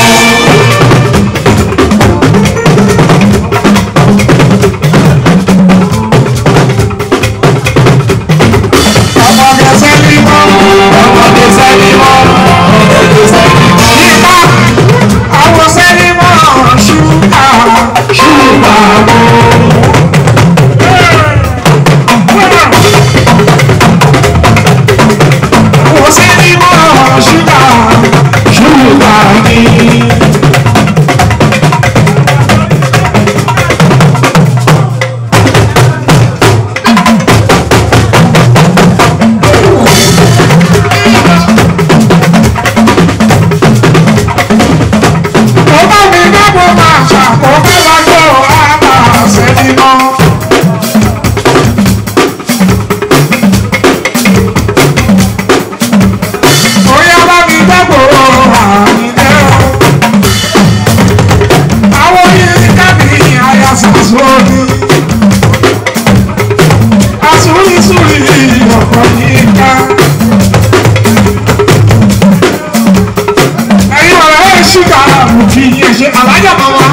ọmọdé sẹ́ni mọ́ ọmọdé sẹ́ni mọ́ ọmọdé sẹ́ni mọ́. Nípa àwọn sẹ́ni mọ́ ṣúgà ṣúgà mọ́. Àwọn sẹ́ni mọ́ ṣúgà ṣúgà ní. Ọba mi dábò máa ṣàkóso lọ́jọ́ àbá sẹ́ni mọ́. Oya bá mi dábò àmìlẹ́ o. Àwọn yìí kábí àyà sàṣọ́ni. Àsúrísúrí ọ̀pọ̀ yìí ká. ẹ̀yin ọ̀rẹ́ ẹ̀ ṣúgà àbùkì yẹn ṣe alájà máa wá.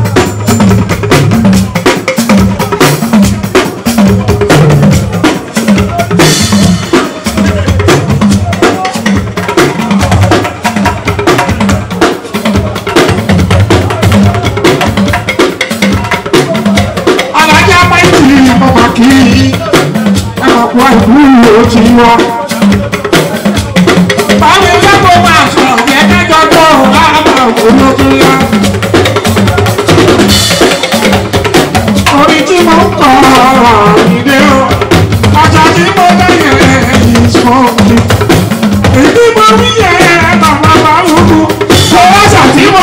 alájà máìkì bàbá kì í ẹ̀ máa kó àìkú ìlú ti wá. Báwo ló kó máa sọ̀rọ̀ yẹn kájọ tó láàbà olójú yá? Orí tí mo ń kọ́ ìdè o, ọjà tí mo bẹ̀rẹ̀ ìsọ̀kì. Èdè mo rí yẹ bàbá bá wúwo, ọjà tí mo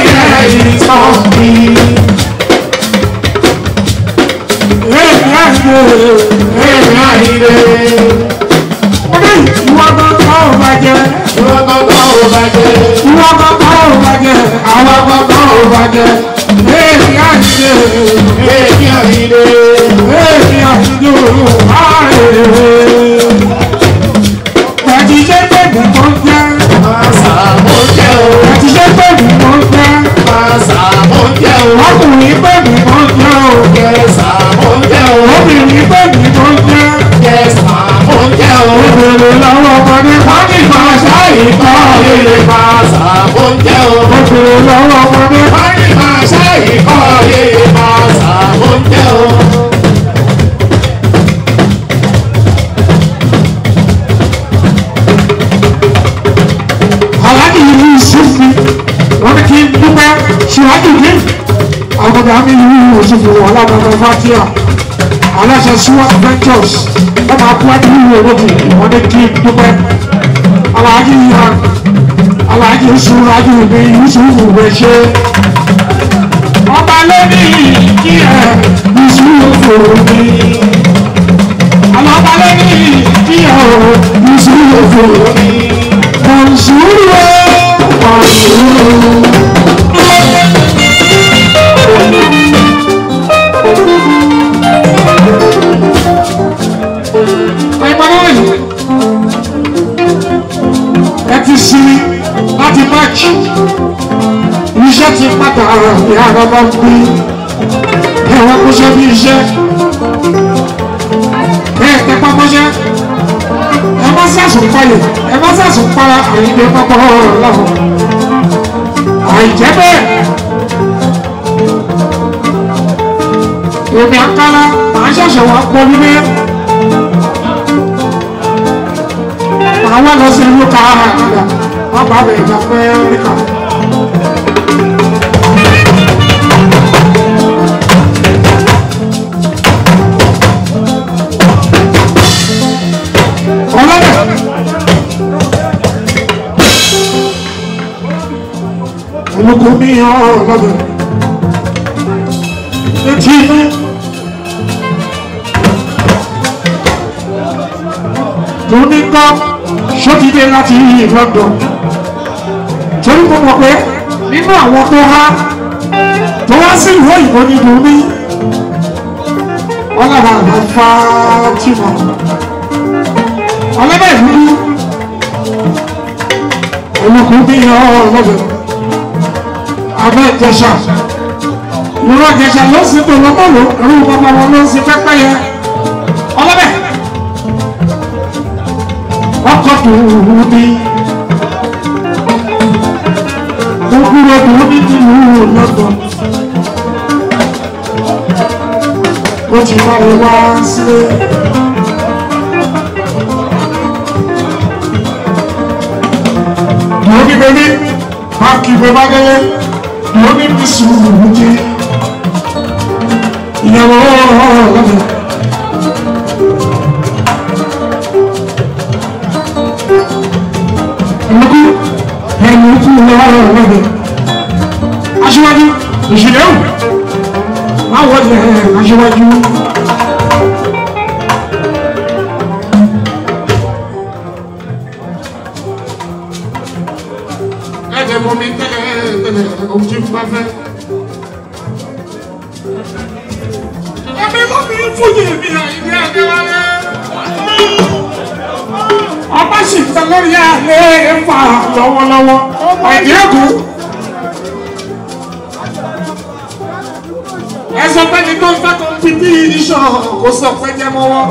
bẹ̀rẹ̀ ìsọ̀kì. Èmi àgbẹ̀ èmi àyílé. Mo ní ìwọ gbọ́dọ̀ ò bàjẹ́. Ìwọ gbọ́dọ̀ ò bàjẹ́. Ìwọ gbọ́dọ̀ ò bàjẹ́. Àwọn gbọ́dọ̀ ò bàjẹ́. Èmi àyílé. Èmi àyílé. Èmi àyílé ààrẹ. Bàtí ṣe bèbí tó ń jẹ́. Màsà mo jẹ́ o. Bàtí ṣe bèbí tó ń jẹ́. Màsà mo jẹ́ o. Ọkùnrin bèbí tó ń jẹ́ o. Kẹsà mo jẹ́ o. Obìnrin bèbí tó ń jẹ́. Kẹsà mo jẹ́ o. Obìnrin lọ́wọ́ ọmọdé pàdé máa ṣáàyè kọ́ Ilé màsà mo jẹ́ o. Obìnrin lọ́wọ́ ọmọdé Báyìí máa ṣáàyè kọ́ ilé màsà mo jẹ́ o. aláàbí ìlú ìṣúfì wọn kì í dúpẹ́ ṣíwájú ní àwọn àmì ìlú ìṣúfì wọn lábàbà fatia aláṣẹ suwat ventures wọn máa kú àti ìlú ológun wọn ní kì í dúpẹ́ aláàjì ìhà aláàjì ìṣúrájú ní ìṣúfì rẹ ṣe ọba lónìí kí ẹ ìṣúfì mi alọba lónìí kí ẹ ìṣúfì mi. Bonjour, bonjour. Ẹgbẹ́rún yìí, ẹ ti sinmi láti March. Iṣẹ́ ti padà ní àrọ́bọ̀ bí ẹ̀wọ̀n kó ṣe bí iṣẹ́. Bẹ́ẹ̀ tẹ́pá mọ́ṣẹ́ ẹ má sàsùn palẹ̀ ẹ má sàsùn para àyíké pápá ọ̀rọ̀ lọ́wọ́ àìjẹ́ bẹ́ẹ̀ èmi àkàrà màá ṣẹ̀ṣẹ̀ wá pọ̀ nílé màá wá lọ sí ìlú káàrà àkàrà wọ́n bá bẹ̀rẹ̀ jà pé níkà. ọlọ́dẹ̀. olùkọ́ mi ọlọ́dẹ̀. etí inú. tóní kọ́ sọ́tìdé láti London. torí mo mọ̀ pé nínú àwọn tó há tó wá sí ìwé ìbò ní domi. wọ́n lára àgbà Fátímà ọlọ́bẹ̀ ìlú olùkú bí ọlọ́bẹ̀ abẹ́ ìjẹsà ìrọ̀ ìjẹsà ló sì tó lọ́mọ́lò ẹ̀rú bàbá wọn ló sì pẹ́pẹ́ yẹ ọlọ́bẹ̀ ọkọ̀ tòun ní gbogbo tòun ní nílùú lọ́dọ̀ ó ti bá mi wá sílé. mo ní bẹ́bí má kí bẹ́ bá gẹ́lẹ́ mo ní bí sùúrù jí ìyàwó lọ́dọ̀. ẹ̀mọ́kú ẹ̀mọ́kú lọ́dọ̀. aṣíwájú ìṣẹ̀lẹ̀ ò má wọlé aṣíwájú. ẹ̀jẹ̀ mọ́ mi tẹ́lẹ̀ tẹ́lẹ̀ ohun tí n bá fẹ́. ẹ̀mí mọ́ mi fújì mi àìní àdéwálé. ọba sì fẹ́ lórí àlẹ́ fà lọ́wọ́lọ́wọ́ àìní ẹ̀kú. ẹ sọ pé ní tó ń fẹ́ tó ń fi bí iṣan kò sọ pé jẹ́ mọ́wọ́.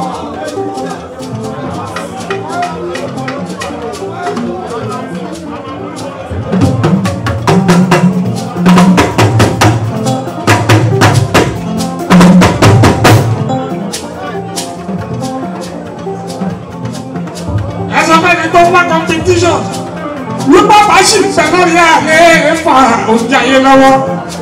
ẹsọ mẹni tó wá competition wípé bá sì fẹ́ lórí àlẹ́ fa oúnjẹ ayé lọ́wọ́.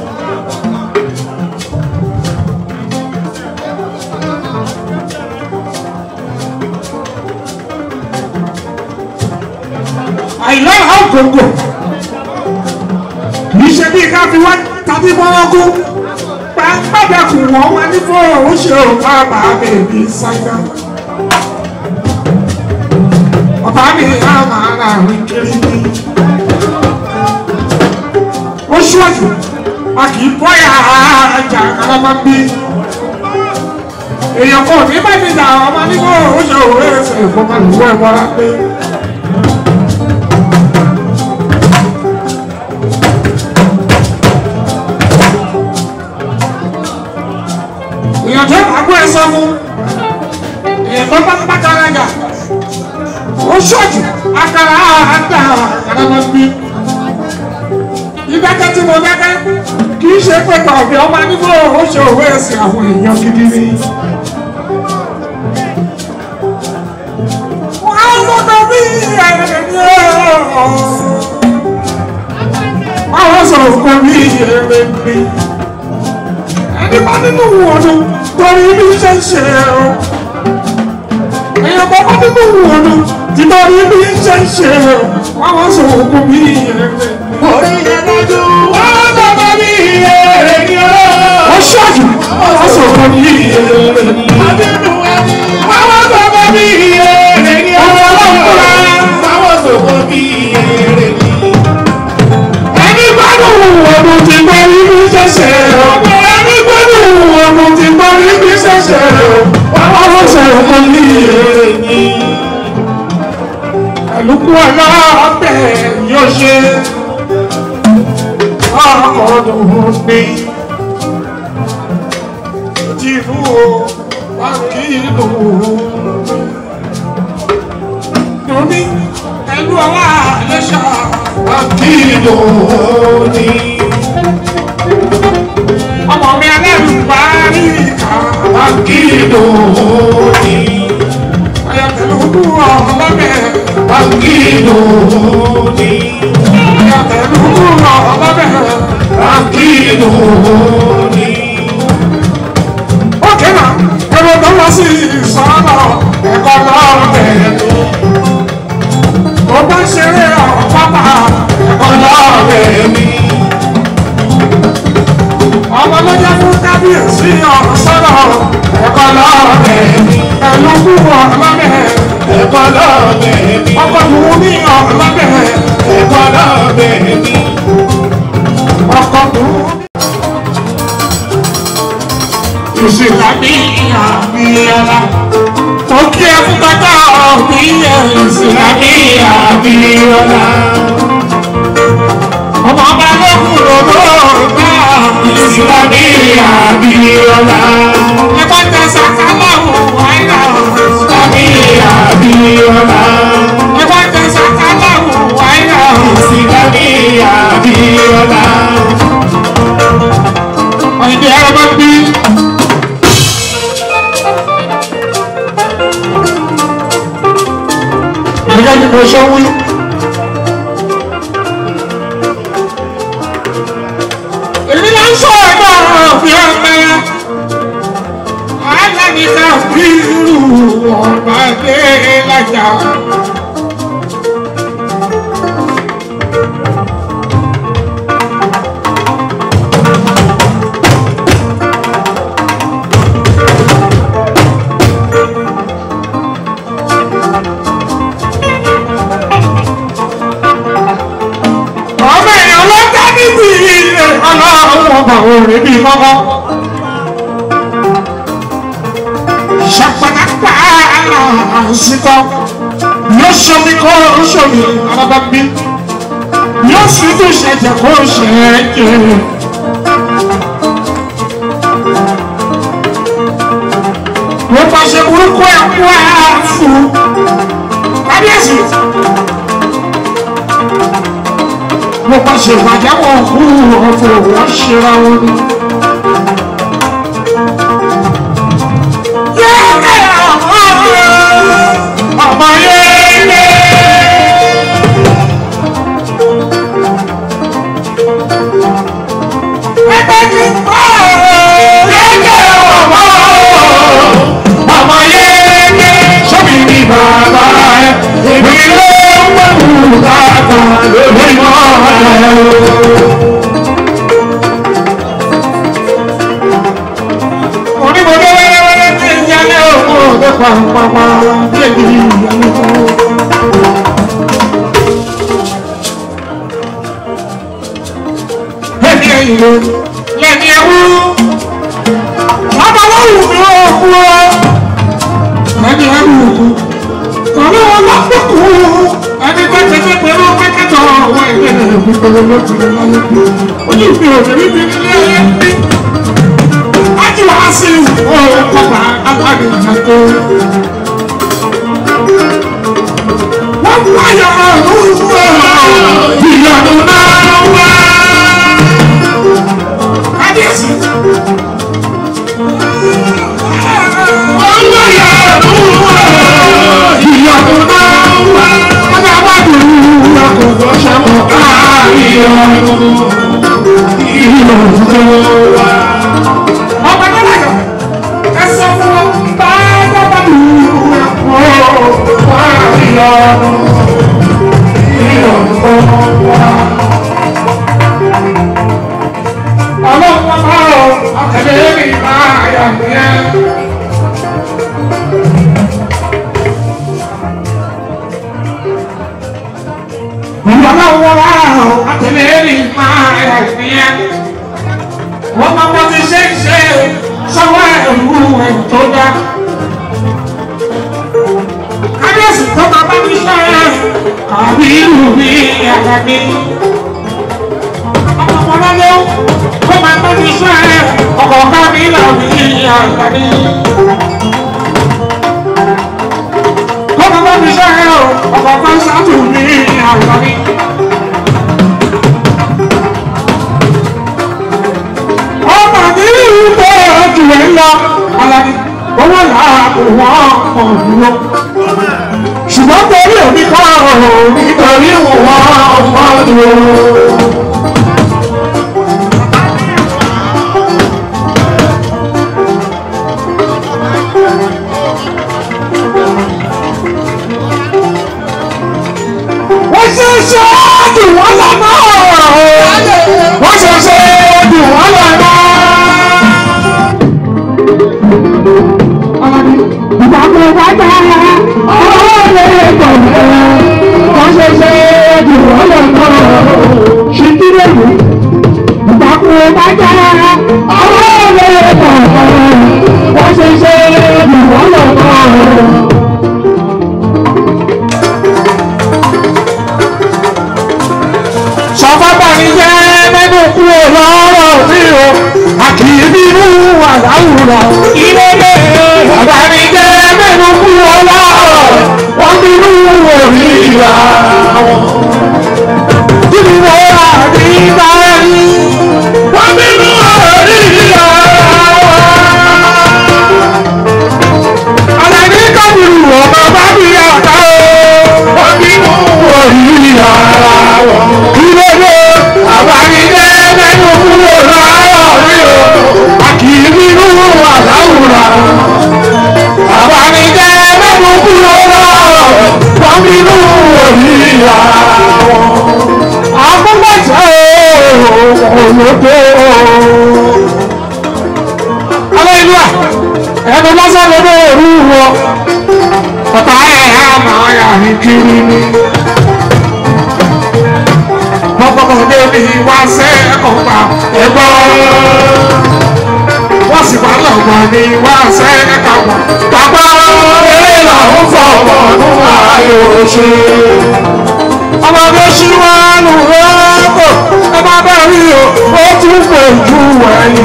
àìlọ́ra ògòǹgò kì í ṣe bí ká fi wá tàbí mọ́wọ́kú pàápàdàkùn wọ́n máa ní fọ́ọ̀rọ̀ ó ṣe ò bàbá bèbí sáyà. Ọ̀bá mi á máa ra àrùn kiri ní. Ó ṣọ́ọ̀jù, a kì í bọ́yà ajá alábàbí. Èèyàn kò ní bá mi dà ọmọ ní fọ́ọ̀rọ̀ ó ṣe òwe ẹsẹ̀ ìfọkànlùwọ̀ ẹ̀wọ̀n rà pé. èèyàn tó àgbo ẹ sọ fún èèyàn tó bá ń bá kára jà ó ṣọ́ọ̀jù akara àdá àkàràmọ́ bí ìdákẹ́ tí mo dákẹ́ kì í ṣe pé tọ̀bí ọmọ nígbò ó ṣe òwe ẹ̀sìn àwọn èèyàn gidi ni. wọ́n lọ́dọ̀ bí ẹ̀rẹ̀ ni ó wọ́n sọ̀rọ̀ fún mi ẹ̀rẹ̀ ni ẹni bá nínú wọnú torí bí ṣe ń ṣe o èèyàn bá bá nínú wọnú tí torí bí ṣe ń ṣe o wọn wọ́n sọ òkú bí ẹrẹ. orí yẹn dájú wọ́n bàbá mi èrè ni ó. ó ṣáàjù wọ́n sọ òkú bí ẹrẹ. Abínú ẹni wọ́n bàbá mi èrè ni ó. Ọmọ ọlọ́run kúrẹ́. Báwo sọ̀kọ́ bí èrè ni. ẹni bá nínú wọnú tí torí bí ṣe ṣe o ẹni bá nínú wọnú tí torí bí ṣe ṣe o wọn wọ́n sọ òkú bí ẹrẹ. ẹ̀lùkù ọlọ́ọ̀bẹ yóò ṣe ọkọ̀ọ̀dùn ní tìrú o wá kí ìlú lóní ẹlú ọlá àlẹ́ṣà wá kí ìlú ní ọmọ mi alẹ́rù parí ìka wá kí ìlú ní ayọ̀tẹ̀lú ọlọ́bẹ̀ wá kí ìlú ní ayọ̀tẹ̀lú ọlọ́bẹ̀ wá kí ìlú ní. ókè náà ẹ̀rọ tó lọ sí ìsọ̀nà ẹ̀kọ́ lọ́ọ̀bẹ̀ tó bá ṣeré ọ̀pápá ẹ̀kọ́ lọ́ọ̀bẹ̀ mi. ọmọ ló jẹ́ fún kábíyèsí ọ̀rọ̀ sọ́dọ̀ ẹ̀kọ́ lọ́ọ̀bẹ̀ mi. ẹ̀lú kú ọ̀lọ́bẹ̀ Ẹ̀kọ́ lọ́bẹ̀ mi. ọkọ̀ tó ní ọ̀lọ́bẹ̀ Ẹ̀kọ́ lọ́bẹ̀ mi. ọkọ̀ tó ní. ìṣèlú ní àmì ọ̀la mo kí ẹ fún bàtà ọ̀gbìn ìṣèlú ní àmì ọ̀la. ọmọ ọba lókun lòdò bá ìṣèlú ní àmì ọ̀la. ẹ bá tẹ sàkáláwò wáyà ìṣèlú ní àmì ọ̀la. ẹ bá tẹ sàkáláwò wáyà ìṣèlú ní àmì ọ̀la. ọ̀yẹ́dẹ̀ ẹ̀rọ bá bí. gẹ́gẹ́ bí mo ṣe wí. èmi náà ń sọ ẹ̀dá òfin ọ̀pẹ. aláníkà bí irú ọ̀bà dé lájà. ọmọ èèyàn ló dá níbi ilé ọlọ́run ọba òrè bíi kọ́kọ́. ṣàpàdàpà àṣìkò yóò ṣomi kó ṣomi alábàbí yóò sì tún ṣẹ̀jẹ̀ kó ṣẹ̀jẹ̀. wọ́n pàṣẹ burúkú ẹ̀ kú ẹ̀ fún kábíyèsí mo bá ṣe ìbàjáwọ̀ kú ọ̀fọ̀ wọ́n ṣera wọn ni. Yẹ́nì ọmọ yẹ́nì. Ẹgbẹ́ ti kọ́ yẹ́nì ọmọ ọmọ yẹ́nì. Sọ́mi ni bàbá ẹ̀ èmi ló ń wẹ̀wù bàbá lórí mọ́ ẹ̀. pàpàpà débi ìyàwó. Lẹ́ni ẹ̀yìn ló lẹ́ni ẹ̀wú. Bàbá wọ́n wù mí ó kú ọ́. Lẹ́ni ẹ̀wú kú. Kọ̀ọ̀lù wọn lọ fún kú. Ẹni tó ti fi pẹ̀lú kẹ́kẹ́tọ̀ ọ̀wọ́ ìwé rẹ̀ fi pẹ̀lú lọ́tì rẹ̀ láyé bí. Ojú mi ò rí bí nílé ayé bí. Ájú wá sí ìwọ̀ kọ́ba alágbèjà tó. Wọ́n mú ayọ̀ ọ̀run wọ̀. Ìyọ̀nù náà wá. Kábíyèsí. Olóyè ọ̀run wọ̀. Ìyọ̀nù náà wá. Ọjà wá dùn àkùkọ ṣàkó káàyọ̀. Ìyọ̀nù náà wá. Ọba tó láyọ̀. Ẹ sọ fún wọn. Bá dábàá dùn àkùkọ káàyọ̀. Ìyọ̀nù náà wá. Ọlọ́run bá ọ, àtẹ̀lé mi máa yà nìyẹn. Ọlọ́run bá ọ, àtẹ̀lé mi máa yà nìyẹn. Wọ́n máa bọ́ ti ṣe ń ṣe sọ́wọ́ ẹ̀rú ẹ̀ tó dá. Kábíyèsí tó máa bá mi ṣe àbí ìlú mi àgbàgbé ọmọlọ́lọ́ kó máa bá mi sọ ẹ ọkọ̀ ká mi lọ ní àgbàdì. kó máa bá mi sọ ẹ ọkọ̀ ká sátù ní àgbàdì. ọmọ mi ìwé ojú ẹ lọ alani owó làákù wọn kò dúró. ṣùgbọ́n torí òbí kọ́ ọ̀hún nítorí wọn kò dúró. wọ́n ṣe ṣe jù wọ́n lọ́nà wọ́n ṣe ṣe jù wọ́n lọ́nà. ìgbàgbọ́ bàbá ọ̀rọ̀ lè gbọ̀ngàn wọ́n ṣe ṣe jù wọ́n lọ́nà. ṣìkìrì èlú ìgbàgbọ́ bàbá ọ̀rọ̀ lè gbọ̀ngàn wọ́n ṣe ṣe jù wọ́n lọ́nà. sọfọ́bà ní jẹ́ mẹ́nu kúrò lọ́rọ̀ mi o a kì í bínú àdáwùrà ilé lé bàbá ní jẹ́ mẹ́nu kúrò lọ́rọ̀ wọ́n bínú orí ìlà kí ni mo rà ní báyìí wọ́n bínú orí ìlà alẹ́ kábìrì ọmọ bá bí àká o wọ́n bínú orí ìlà ilé lé bàbá ní jẹ́ mẹ́nu kúrò lọ́rọ̀ mi o a kì í bínú àdáwùrà bàbá ní jẹ́ mẹ́nu kúrò lọ́rọ̀ wọ́n bínú orí ìlà akúgbàjẹ́ olódó. Aleluya, ẹnu lásán ló dé òru wọ, ọ̀tá ẹ̀ á máa yà ní kiri ni. Bọ́kọ̀kọ̀dé mi wá sẹ́ ọ̀gbà ẹ̀gbọ́. Wọ́n sì wá lọ́gbà ní wá sẹ́ ẹ̀kàgbà. Bàbá eré làwọn fọwọ́ nù ayò ṣe ọmọdé ṣíwánu rọ́pò ẹ má bá rí o ó tún fojú ẹ̀yìn.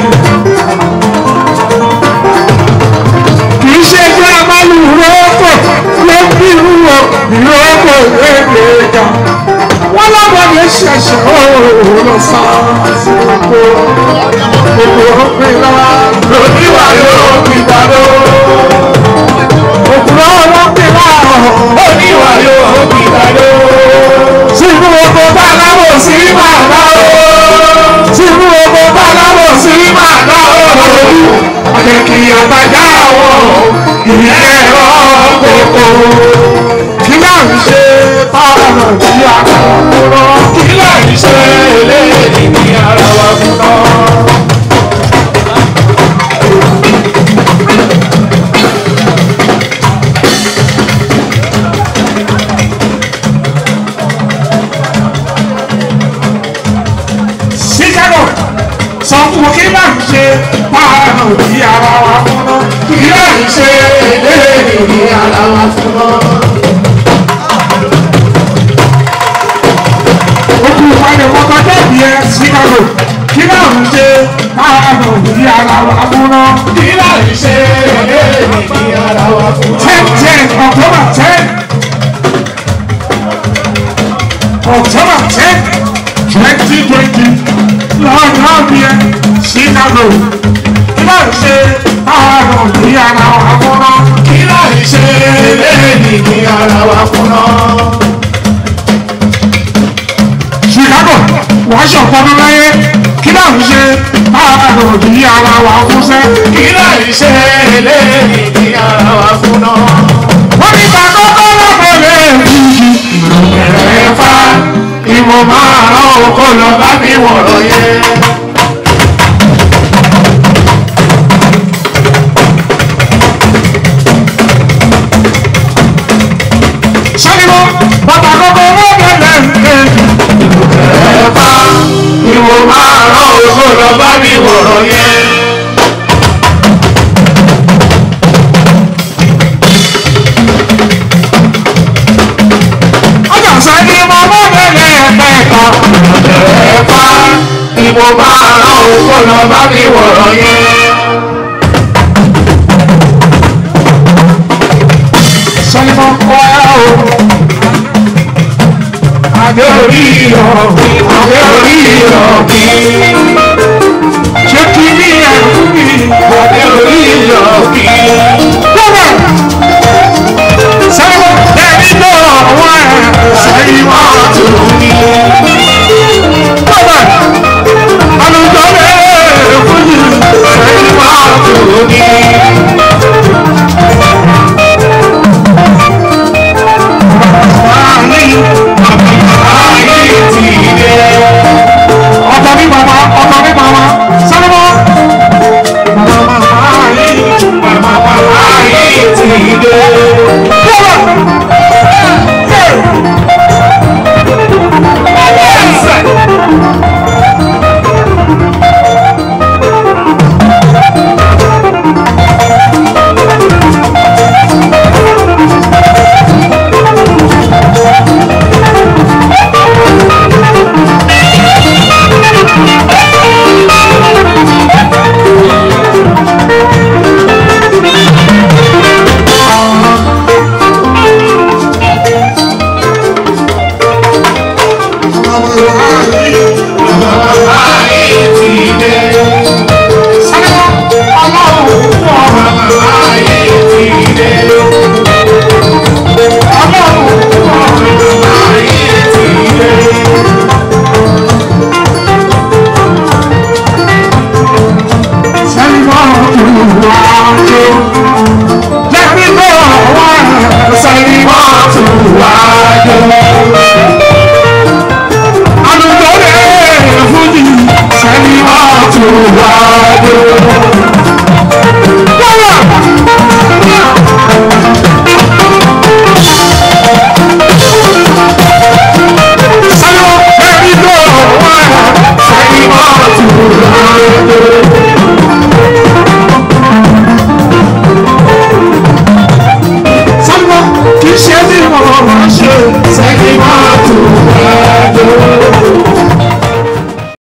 kì í ṣe pé a máa lu rọ́pò ló ń bí irú o ìrọ́pò léde ga. wọ́n lọ́mọdé ṣẹ̀ṣẹ̀ ó lọ sá sí oko. gbogbo òpin lọ́wọ́ lòdìwà yóò fi dàdó. òkúrọ̀ ọlọ́pìn láàrọ̀ oníwà yóò fi dàdó sínú oko báláwo sí màdá o sínú oko báláwo sí màdá o àjẹkì àgbàjá àwọn ìyẹn ẹ̀rọ kòkó kí náà ń ṣe tọ́lọ̀ tí a kò kúrò kí náà ń ṣe eléyìí ní ara wa fún náà. ara wa fún náà. ilé ìṣe eléyìí ní ara wa fún ọ. Ojú ìpàdé kọ́kọ́ tẹ̀lé ẹ Chicago. Kí náà ń ṣe káàdùn ní ara wa fún náà. ilé ìṣe eléyìí ní ara wa fún ọ. ten ten October ten October ten twenty twenty lọ́jọ́ bí ẹ Chicago ilé ìṣe káàdùn ní ara wa fún náà. ilé ìṣe eléyìí ní ara wa fún ọ. Chicago wàá ṣọ̀pọ̀nù láyé kí náà ń ṣe káàdùn ní ara wa fún sẹ́. ilé ìṣe eléyìí ní ara wa fún ọ. wọ́n ní ká kọ́kọ́ lọ́kọ̀ lè fi ẹ̀fà ìwọ̀n máa rán oko lọ bá mi wọ̀rọ̀ yẹn. ṣẹ́nìmọ́ bàbá kọ́kọ́ lọ́kọ̀ lè fi. ẹ̀fà ìwọ̀n máa rán oko lọ bá mi wọ̀rọ̀ yẹn. ọjà ṣẹ́nìmọ́ lọ́kọ̀ lè fẹ́ẹ̀ka. ẹ̀fà ìwọ̀n máa rán oko lọ bá mi wọ̀rọ̀ yẹn. ṣẹ́nìmọ́ kọ́ ẹ o. Adé orí ọ̀gbìn, adé orí ọ̀gbìn, ṣé kí ní ẹ̀kú mi. adé orí ọ̀gbìn. Bọ́lá ṣẹ́nìmọ́ ẹni tó ọ̀wọ́ ẹ̀ ṣẹ́yìn wá. Bọ́lá alùpùpù lè fún yìí ṣẹ́yìn wá. ọ̀tọ̀ ní bàbá ọ̀tọ̀ ní bàbá sálọ́mọ́. Màmá màmá yìí. Thank you.